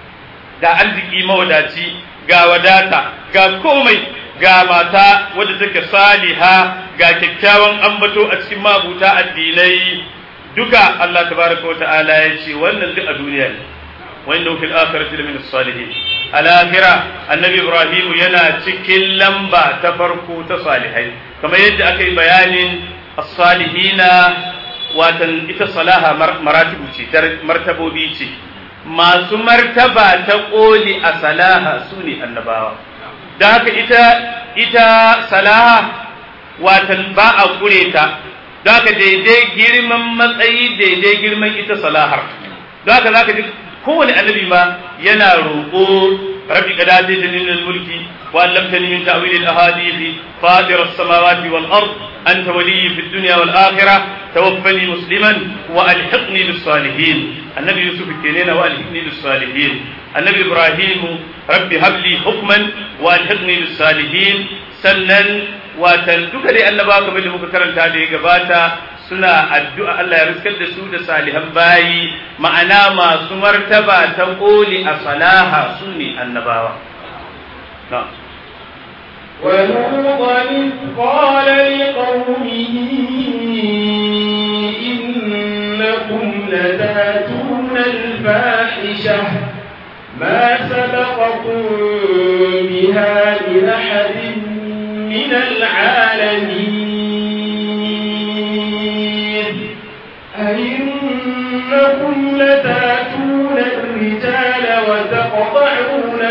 ga arziki mawadaci ga wadata ga komai ga mata wadda take saliha ga kyakkyawan ambato a cikin mabuta addinai duka Allah tabaraka wa ta'ala ya ce wannan duk a duniya ne wa innahu fil akhirati lamin salihin al-akhirah annabi ibrahim yana cikin lamba ta farko ta salihai kamar yadda aka yi bayanin as-salihina watan ita salaha maratibu ce martabobi ce masu martaba ta ƙoli a salaha su ne annabawa da haka ita ita salaha watan ba a ƙure ta da haka daidai girman matsayi daidai girman ita salahar da haka za ka ji kowane annabi ma yana roƙo rabbi qad ataytani min al-mulki wa 'allamtani min ta'wil al-ahadith fatir as-samawati wal ard anta waliyyi fid dunya wal akhirah tawaffani musliman wa alhiqni bis salihin annabi yusuf kenena wa alhiqni bis salihin annabi ibrahim rabbi habli hukman wa alhiqni bis salihin sannan watan duka dai annaba kamar da muka karanta da ya gabata suna addu'a Allah ya riskar da su da salihan bayi ma'ana masu martaba ta koli a salaha su ne annabawa ولوطا إذ قال لقومه إنكم لتاتون الفاحشة ما سبقكم بها من أحد من العالمين أئنكم لتاتون الرجال وتقطعون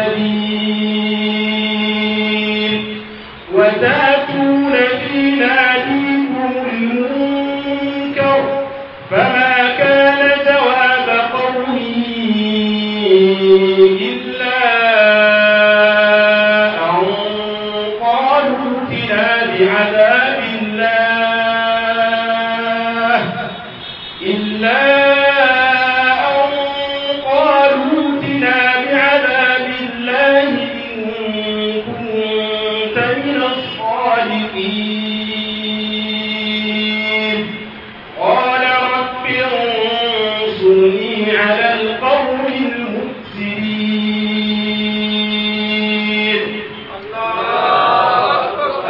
السبيل وتاتون في ناديكم المنكر فما كان جواب قومه إلا أن قالوا ائتنا بعذاب الله إلا أن قالوا ائتنا بعذاب الله إن كنت من الصادقين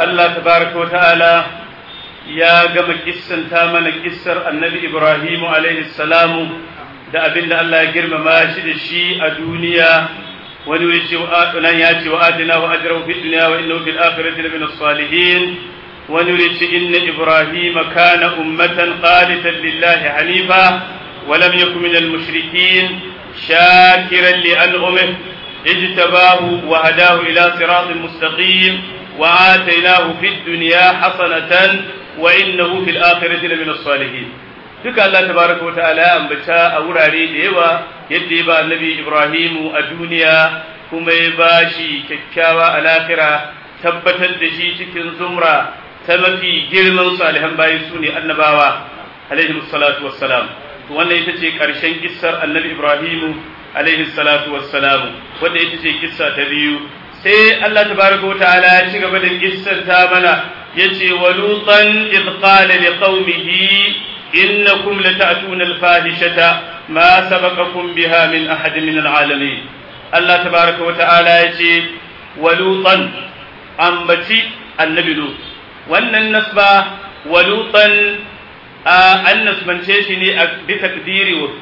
Allah tabaraka wa ta'ala ya gama kissanta mana kissar annabi Ibrahimu alaihi salamu da abin da Allah ya girmama shi da shi a duniya wani wuri ce nan ya ce wa atina wa ajrahu fid dunya wa innahu fil akhirati lamin salihin wani wuri ce inna Ibrahima kana ummatan qanitan lillahi hanifa wa lam yakun minal mushrikin shakiran li an'amihi اجتباه وهداه إلى صراط مستقيم وآتيناه في الدنيا حسنة وإنه في الآخرة لمن الصالحين duka Allah tabaraka wa ta'ala ya ambata a wurare da yawa yadda ya ba annabi Ibrahimu a duniya kuma ya ba shi kyakkyawa a lahira tabbatar da shi cikin zumra ta mafi girman salihan bayi su ne annabawa alaihi salatu wassalam wannan ita ce ƙarshen kissar annabi Ibrahimu alaihi salatu wassalamu wanda ita ce kissa ta biyu sai Allah tabaraka wa ta'ala ya ci gaba da kissar ta mana yace wa lutan id qala liqaumihi innakum lata'tuna al-fahishata ma sabaqakum biha min ahad min al-alamin Allah tabaraka wa ta'ala yace wa lutan ambaci annabi lut wannan nasba wa lutan an nasbance shi ne bi takdiri wa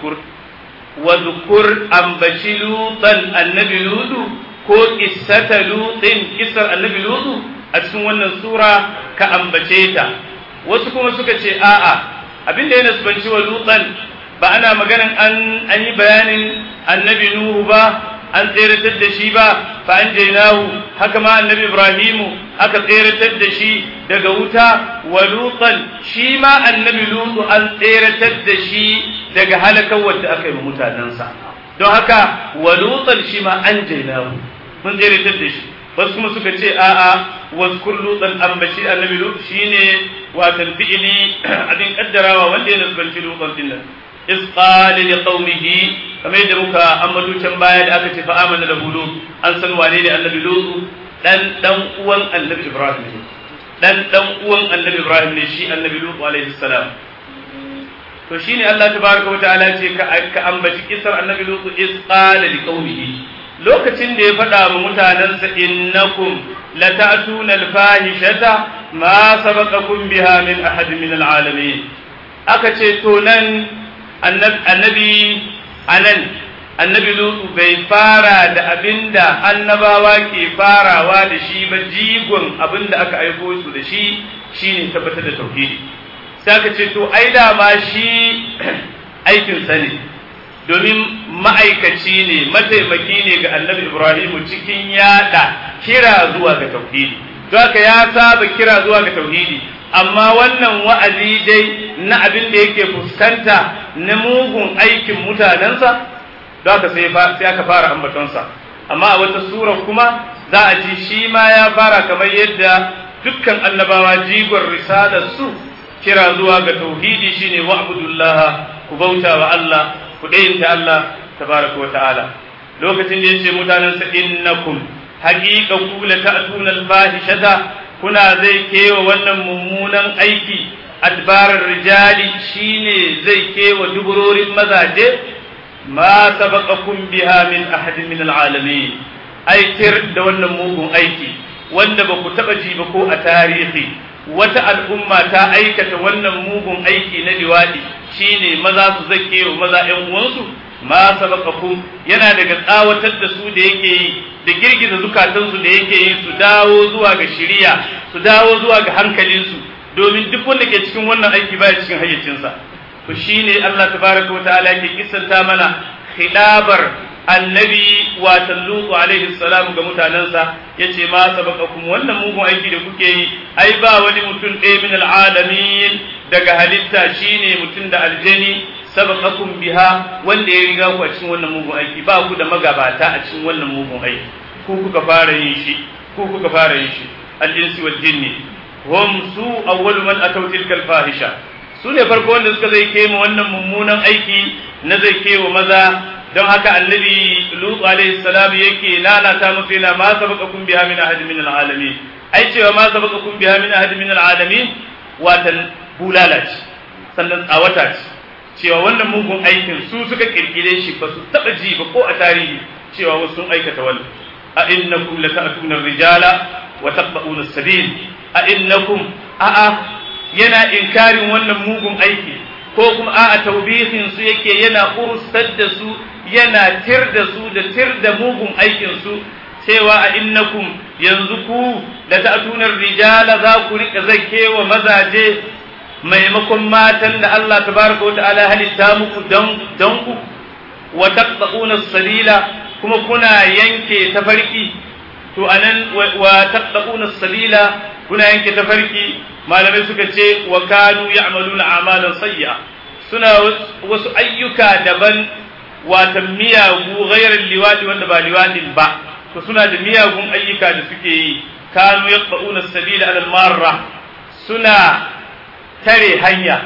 واذكر أنبشي لوطا النبي لوط ko kissata lutin kissar annabi lutu a cikin wannan sura ka ambace ta wasu kuma suka ce a'a abinda ya nasbanci wa lutan ba ana maganan an an yi bayanin annabi nuhu ba an tseratar da shi ba fa an jainahu haka ma annabi ibrahimu aka tseratar da shi daga wuta wa lutan shi ma annabi lutu an tseratar da shi daga halakar wadda aka yi wa mutanensa don haka wa lutan shi ma an jainahu mun tseratar da shi wasu kuma suka ce a'a waskur lutan ambaci annabi lutu shine watan fi'ili abin kaddarawa wanda ya nasbanci lutan din nan iz qala li qaumihi kamar yadda muka ambato can baya da aka ce fa amana da bulu an san wane ne annabi lutu dan dan uwan annabi ibrahim ne dan dan uwan annabi ibrahim ne shi annabi lutu alaihi salam to shine Allah tabaraka wa ta'ala ce ka ka ambaci kisar annabi lutu iz qala li qaumihi lokacin da ya faɗa wa mutanensa innakum lata'tuna al-fahishata ma sabaqakum biha min ahad min al-alamin aka ce to nan annabi anan annabi lutu bai fara da abinda annabawa ke farawa da shi ba jigon abinda aka aiko su da shi shine tabbatar da tauhidi sai aka ce to ai da ma shi aikin sa ne domin ma'aikaci ne mataimaki ne ga annabi ibrahimu cikin yada kira zuwa ga tauhidi don haka ya saba kira zuwa ga tauhidi amma wannan wa'azi dai na abin da yake fuskanta na mugun aikin mutanensa don haka sai aka fara ambatonsa amma a wata sura kuma za a ji shi ma ya fara kamar yadda dukkan annabawa jigon risalar su kira zuwa ga tauhidi shine wa'budullaha ku bauta wa Allah ku ɗayinta Allah tabaraka wa ta'ala lokacin da yace mutanensa innakum haqiqa ku la ta'tuna al-fahishata kuna zai kewa wannan mummunan aiki adbarar rijali shine zai kewa duburorin mazaje ma sabaqakum biha min ahadin min alalamin aitir da wannan mugun aiki wanda ba ku taba ji ba ko a tarihi wata al'umma ta aikata wannan mugun aiki na liwadi shine maza su zake wa maza ƴan uwansu ma sabaqakum yana daga tsawatar da su da yake yi da girgiza zukatansu da yake yi su dawo zuwa ga shiriya su dawo zuwa ga hankalinsu domin duk wanda ke cikin wannan aiki baya cikin hayyacinsa to shine Allah tabaraka wa ta'ala yake kissanta mana khidabar annabi wa tallutu alaihi salam ga mutanansa yace ma sabaqakum wannan mugun aiki da kuke yi ai ba wani mutum ɗaya min alalamin daga halitta shine mutum da aljani sabaqakum biha wanda ya riga ku a cikin wannan mugun aiki ba ku da magabata a cikin wannan mugun aiki ku kuka fara yin shi ku kuka fara yin shi al-insi wal jinni hum su awwalu man ataw tilka al-fahisha su ne farko wanda suka zai kai wannan mummunan aiki na zai kai wa maza don haka annabi lutu alaihi salam yake lalata musu yana ma sabaqakum biha min ahad min al-alamin ai cewa ma sabaqakum biha min ahad min al-alamin watan bulala ce sannan tsawata ce cewa wannan mugun aikin su suka kirkire shi ba su taba ji ba ko a tarihi cewa wasu sun aikata wannan a innakum lata'tuna ar-rijala wa taqta'una as-sabil a innakum a'a yana inkarin wannan mugun aiki ko kuma a'a taubihin su yake yana ursar da su yana tir da su da tir da mugun aikin su cewa a innakum yanzu ku da ta'tunar rijala za ku rika zakewa mazaje maimakon matan da Allah tabaraka wa ta'ala halitta muku dan dan ku wa taqta'una sabila kuma kuna yanke tafarki to anan wa taqta'una sabila kuna yanke tafarki malamai suka ce wa kanu ya'maluna a'malan sayya suna wasu ayyuka daban watan miyagu ghairar liwadi wanda ba liwadin ba to suna da miyagun ayyuka da suke yi kanu yaqba'una sabila ala marra suna tare hanya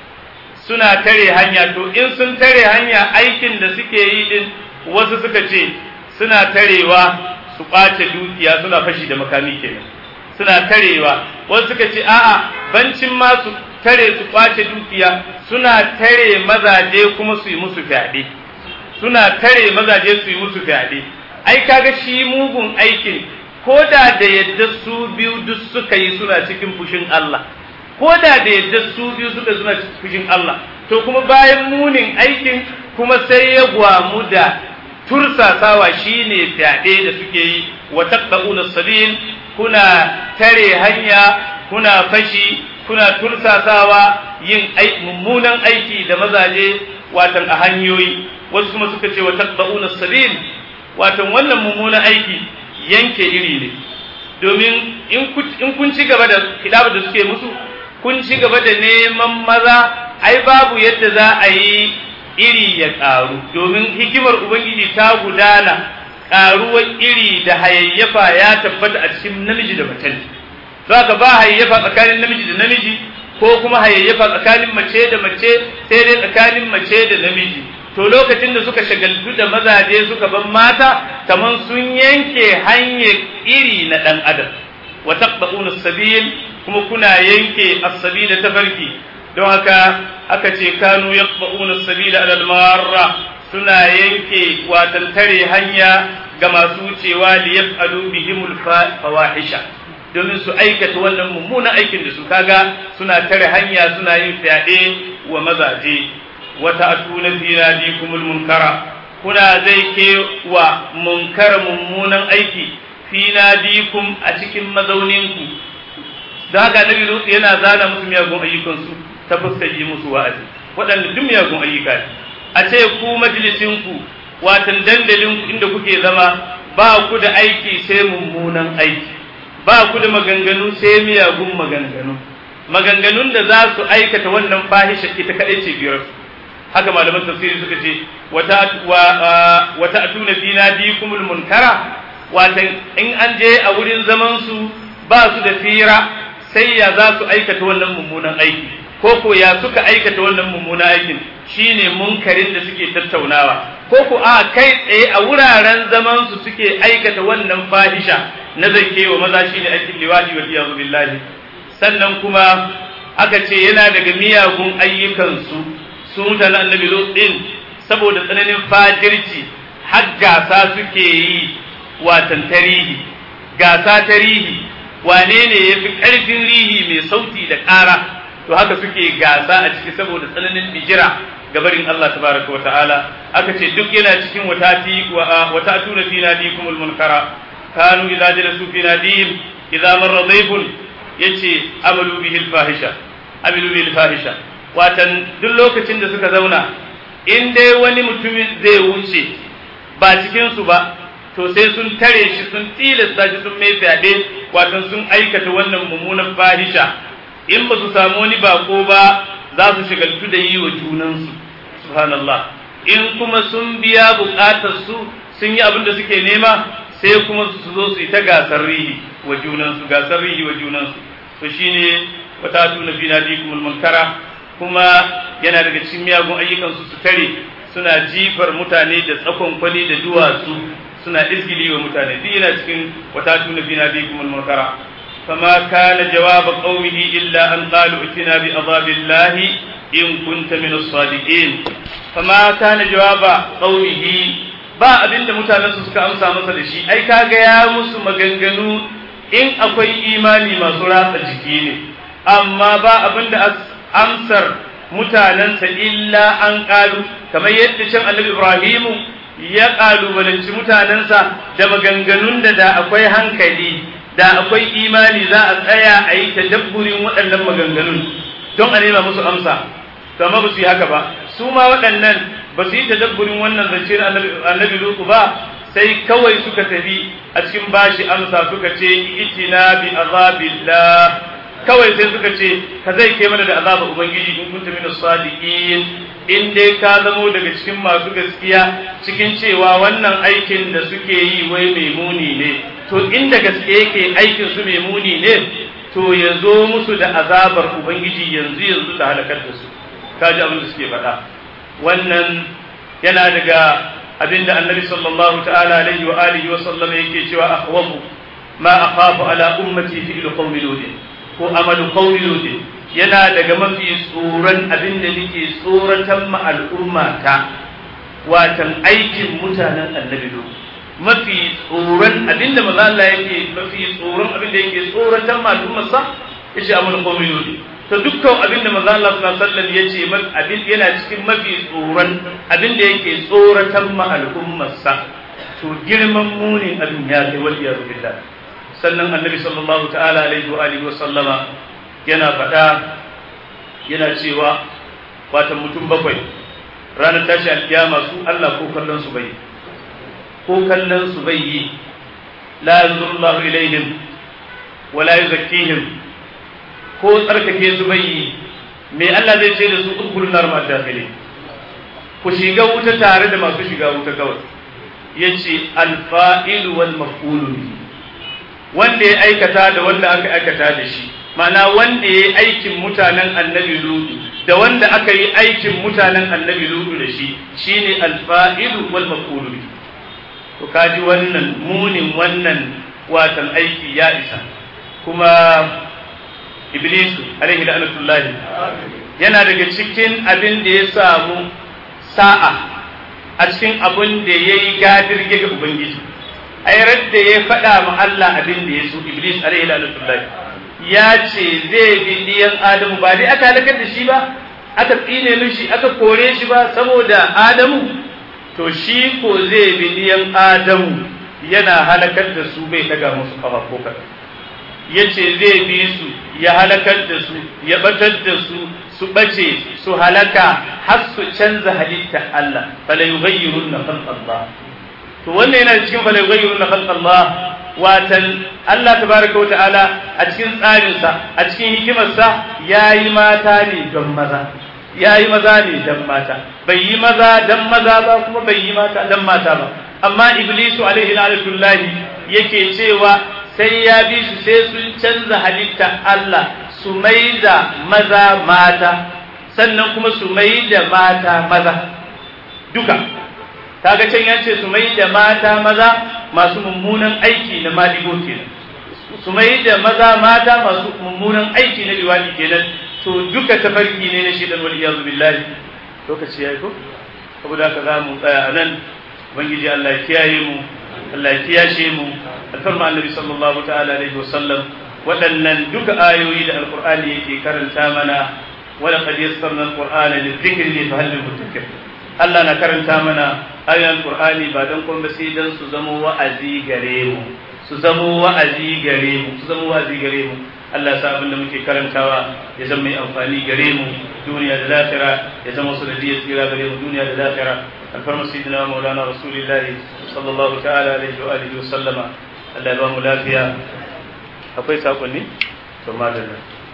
suna tare hanya to in sun tare hanya aikin da suke yi din wasu suka ce suna tarewa su ɓace dukiya suna fashi da makami kenan suna tarewa wasu suka ce a'a bancin ma su tare su ɓace dukiya suna tare mazaje kuma su yi musu fyaɗe suna tare mazaje su yi musu fyaɗe ai kaga shi mugun aikin ko da da yadda su biyu duk suka yi suna cikin fushin Allah ko da da yadda su biyu suka suna cikin fushin Allah to kuma bayan munin aikin kuma sai ya gwamu da tursasawa shine fyaɗe da suke yi wa taqta'una sabil kuna tare hanya kuna fashi kuna tursasawa yin mummunan aiki da mazaje watan a hanyoyi wasu kuma suka ce wa taqta'una sabil watan wannan mummunan aiki yanke iri ne domin in kun ci gaba da hidabar da suke musu kun ci gaba da neman maza ai babu yadda za a yi iri ya ƙaru domin hikimar ubangiji ta gudana ƙaruwar iri da hayayyafa ya tabbata a cikin namiji da mace za ka ba hayayyafa tsakanin namiji da namiji ko kuma hayayyafa tsakanin mace da mace sai dai tsakanin mace da namiji to lokacin da suka shagaltu da mazaje suka ban mata kaman sun yanke hanyar iri na ɗan adam wa taqba'una sabil kuma kuna yanke as-sabila tafarki don haka aka ce kanu yaqba'una sabila ala al-marra suna yanke watan tare hanya ga masu wucewa li yaf'alu bihimul fawahisha domin su aikata wannan mummunan aikin da su kaga suna tare hanya suna yin fyaɗe wa mazaje wata atuna fi nadikumul munkara kuna zai ke wa munkara mummunan aiki fi nadikum a cikin mazauninku da haka nabi lutsu yana zana musu miyagun ayyukansu ta fuskar yi musu wa'azi waɗanda duk miyagun ayyuka ne a ce ku majalisinku watan dandalinku inda kuke zama ba ku da aiki sai mummunan aiki ba ku da maganganu sai miyagun maganganu maganganun da za su aikata wannan fahisha ita kaɗai ce biyar haka malaman tafsiri suka ce wata atuna fi nadikumul munkara watan in an je a wurin zaman su ba su da fira sai ya za su aikata wannan mummunan aiki ko ko ya suka aikata wannan mummunan aikin shine munkarin da suke tattaunawa ko ko a kai tsaye a wuraren zaman su suke aikata wannan fahisha na zakewa maza shine aikin liwadi wa iyazu billahi sannan kuma aka ce yana daga miyagun ayyukansu su mutanen annabi Lut din saboda tsananin fajirci har gasa suke yi watan tarihi gasa tarihi wane ne ya fi ƙarfin rihi mai sauti da ƙara to haka suke gasa a ciki saboda tsananin bijira gabarin Allah tabaraka wa ta'ala aka ce duk yana cikin watati wata atuna fi nadikumul munkara kanu idza jalasu fi nadihim idza marra dhayfun yace amalu bihi fahisha amilu bihi fahisha watan duk lokacin da suka zauna in dai wani mutumin zai wuce ba cikin su ba to sai sun tare shi sun tilasta shi sun mai fyaɗe watan sun aikata wannan mummunan fahisha in ba su samu wani bako ba za su shigaltu da yi wa junansu subhanallah in kuma sun biya buƙatar su sun yi abin da suke nema sai kuma su zo su yi ta gasar rihi wa junansu gasar rihi wa junansu to shine wata tuna fi nadikumul munkara kuma yana daga cikin miyagun ayyukansu su tare suna jifar mutane da tsakon kwali da duwatsu suna izgili wa mutane duk yana cikin wata tuna fi nadikumul munkara فما كان جواب قومه إلا أن قالوا ائتنا بعذاب الله إن كنت من الصادقين فما كان جواب قومه ba abin da mutanensu suka amsa masa da shi ai kaga ya musu maganganu in akwai imani masu ratsa jiki ne amma ba abin da amsar mutanensa illa an ƙalu kamar yadda can annabi ibrahimu ya ƙalubalanci mutanensa da maganganun da da akwai hankali da akwai imani za a tsaya a yi tadabburin waɗannan maganganun don a nema musu amsa to amma ba su yi haka ba su ma waɗannan ba su yi tadabburin wannan zance na annabi lutu ba sai kawai suka tafi a cikin bashi amsa suka ce itina bi azabillah kawai sai suka ce ka zai kai mana da azaba ubangiji in kunta min sadiqin in dai ka zamo daga cikin masu gaskiya cikin cewa wannan aikin da suke yi wai mai muni ne to inda gaske yake aikin su mai muni ne to ya zo musu da azabar ubangiji yanzu yanzu ta halakar da su kaji abin da suke faɗa wannan yana daga abin da annabi sallallahu ta'ala alaihi wa alihi wa sallam yake cewa akhwafu ma akhafu ala ummati fi qawmi lut ko amalu qawmi lut yana daga mafi tsoron abin da nake tsoratan ma al'umma ta watan aikin mutanen annabi lut mafi tsoron abin da maza Allah yake mafi tsoron abin da yake tsoratan ma al'ummarsa yace amalu qawmi lut to dukkan abin da manzo Allah sallallahu alaihi wasallam yace abin yana cikin mafi tsoron abin da yake tsoratan ma al'ummarsa to girman munin abin ya kai wal iyadu billah sannan annabi sallallahu ta'ala alaihi wa alihi wa sallama yana faɗa yana cewa wata mutum bakwai ranar tashi alkiyama su Allah ko kallon su bai ko kallon su bai yi la yanzuru Allah ilaihim wa la yuzakkihim ko tsarkake su bai yi me Allah zai ce da su udkhulun nar ma dakhili ku shiga wuta tare da masu shiga wuta kawai yace al-fa'il wal maf'ul wanda ya aikata da wanda aka aikata da shi ma'ana wanda ya yi aikin mutanen annabi lutu da wanda aka yi aikin mutanen annabi lutu da shi shine al-fa'il wal maf'ul to kaji wannan munin wannan watan aiki ya isa kuma Iblisu alaihi la'natullahi yana daga cikin abin da ya samu sa'a a cikin abin da ya yi gadirge ga Ubangiji ai da ya faɗa ma Allah abin da ya so Iblis alaihi la'natullahi ya ce zai bi diyan Adamu ba dai aka halakar da shi ba aka tsine mishi aka kore shi ba saboda Adamu to shi ko zai bi diyan Adamu yana halakar da su bai daga musu kafa ko kaɗan ya ce zai bi su ya halakar da su ya batar da su su bace su halaka har su canza halitta Allah fala yughayyirun na Allah to wannan yana cikin fala yughayyirun na Allah watan Allah tabaraka ta'ala a cikin tsarinsa a cikin hikimarsa yayi mata ne don maza yayi maza ne don mata bai yi maza don maza ba kuma bai yi mata don mata ba amma iblisu alaihi la'natullahi yake cewa sai ya bi su sai sun canza halitta Allah su mai da maza mata sannan kuma su mai da mata maza duka kaga can ya ce su mai da mata maza masu mummunan aiki na maligo kenan su mai da maza mata masu mummunan aiki na liwadi kenan to duka tafarki ne na shidan wal iyazu billahi lokaci yayi ko saboda haka za mu tsaya a nan ubangiji Allah ya kiyaye mu Allah ya kiyashe mu alfarma annabi sallallahu ta'ala alaihi wasallam waɗannan duka ayoyi da alqur'ani yake karanta mana wala qad yassarna alqur'ana lidhikri fa hal mudakkir Allah na karanta mana ayoyin alqur'ani ba dan kuma sai dan su zama wa'azi gare mu su zama wa'azi gare mu su zama wa'azi gare mu Allah sa abin da muke karantawa ya zama mai amfani gare mu duniya da lahira ya zama su da tsira gare mu duniya da lahira alfarma sayyidina maulana rasulillahi sallallahu ta'ala alaihi wa alihi wa sallama Allah ya ba mu lafiya akwai sakonni to madalla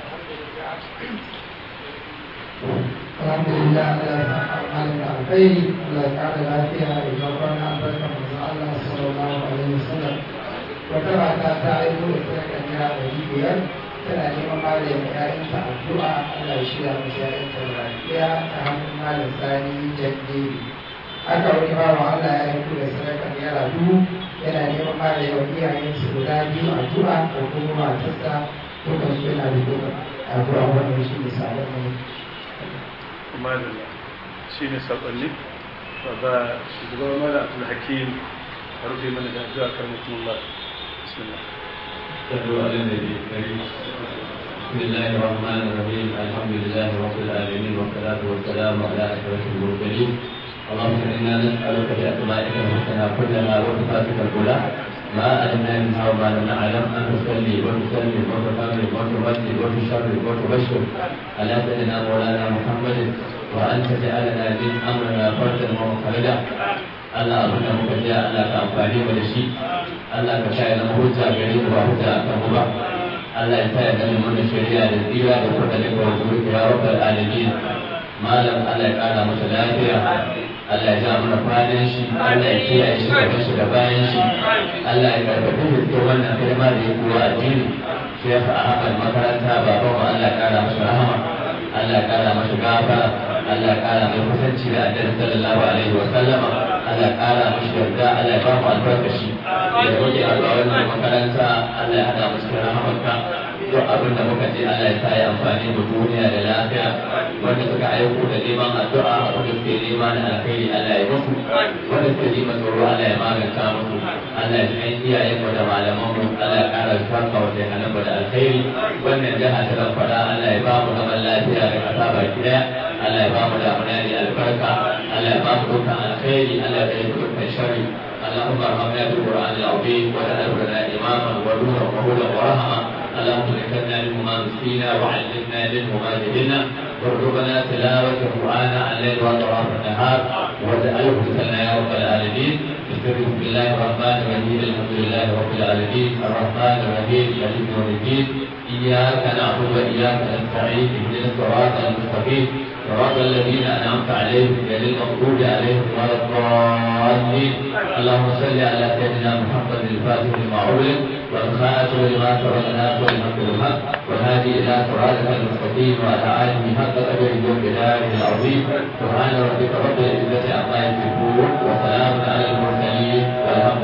alhamdulillah Allah ya saka malam da alkhairi Allah ya kara lafiya da zaɓar na albarkar manzon Allah sallallahu alaihi wasallam wata mata ta aiko da ta kanya ɗari biyar tana neman malam ƴaƴanta addu'a Allah ya shirya musu ƴaƴanta lafiya ta hannun malam sani jandiri haka wani bawa Allah ya aiko da sadakar naira dubu yana neman malam wa iyayensu guda biyu addu'a ko kuma matarsa dukkan su yana da dukkan addu'a wannan shi ne sabon ne madalla shi ne sakonni ba shugaban mala abdul hakim a rufe mana da addu'a kan mutum Allah bismillah صلوا على النبي الكريم بسم الله الرحمن الرحيم الحمد لله رب العالمين والصلاة والسلام على أشرف المرسلين اللهم إنا نسألك بأسمائك الحسنى كلها وصفاتك الأولى ما علمنا منها وما لم نعلم أن تصلي وتسلم وتكرم وتمجد وتشرف وتبشر على سيدنا مولانا محمد وأن تجعلنا من أمرنا فردا ومخرجا Allah abin da muka ji Allah ka amfani mu da shi Allah ka sa ya zama hujja gare mu ba hujja a kan mu ba Allah ya sa ya zama mana shari'a da tsira da kuma da kuma zuwa ya rabbal alamin malam Allah ya kara masa lafiya Allah ya ja mana kwanan shi Allah ya kiyaye shi gaban shi da bayan shi Allah ya karfafi da wannan kalma da ya kuwa addini Sheikh Ahmad makaranta baban mu Allah ya kara masa rahama Allah ya kara masa gafara Allah ya kara mai kusanci da Annabi sallallahu alaihi wa sallama Allah ya kara mashi yarda Allah ya ba mu albarkashi ya roƙi a wannan makaranta Allah ya hada mu cikin rahamarka duk abin da muka je Allah ya sa ya amfani da duniya da lafiya wanda suka aiko da neman addu'a wanda suke nema na alkhairi Allah ya musu wanda suke neman tsoro Allah ya maganta musu Allah ya kai iyayen mu da malaman mu Allah ya kara farka wa jahannan mu da alkhairi wannan jaha ta fada Allah ya ba mu zaman lafiya da kasa baki daya Allah ya ba mu damuna da albarka Allah ya ba mu dukkan alkhairi Allah ya kai dukkan sharri اللهم ارحمنا بالقران العظيم واجعله لنا اماما ونورا وهدى ورحمه اللهم ذكرنا منه ما نسينا وعلمنا منه ما جهلنا وارزقنا تلاوة القرآن على الليل وأطراف النهار واجعله لنا يا رب العالمين بسم الله الرحمن الرحيم الحمد لله رب العالمين الرحمن الرحيم مالك يوم الدين إياك نعبد وإياك نستعين اهدنا الصراط المستقيم صراط الذين أنعمت عليهم غير المغضوب عليهم ولا الضالين اللهم صل على سيدنا محمد الفاتح لما أغلق والخاتم لما سبق الناس والحمد لله والهادي إلى صراطك المستقيم وعلى آله حق قدره وبداره العظيم سبحان ربك رب العزة عما يصفون وسلام على المرسلين والحمد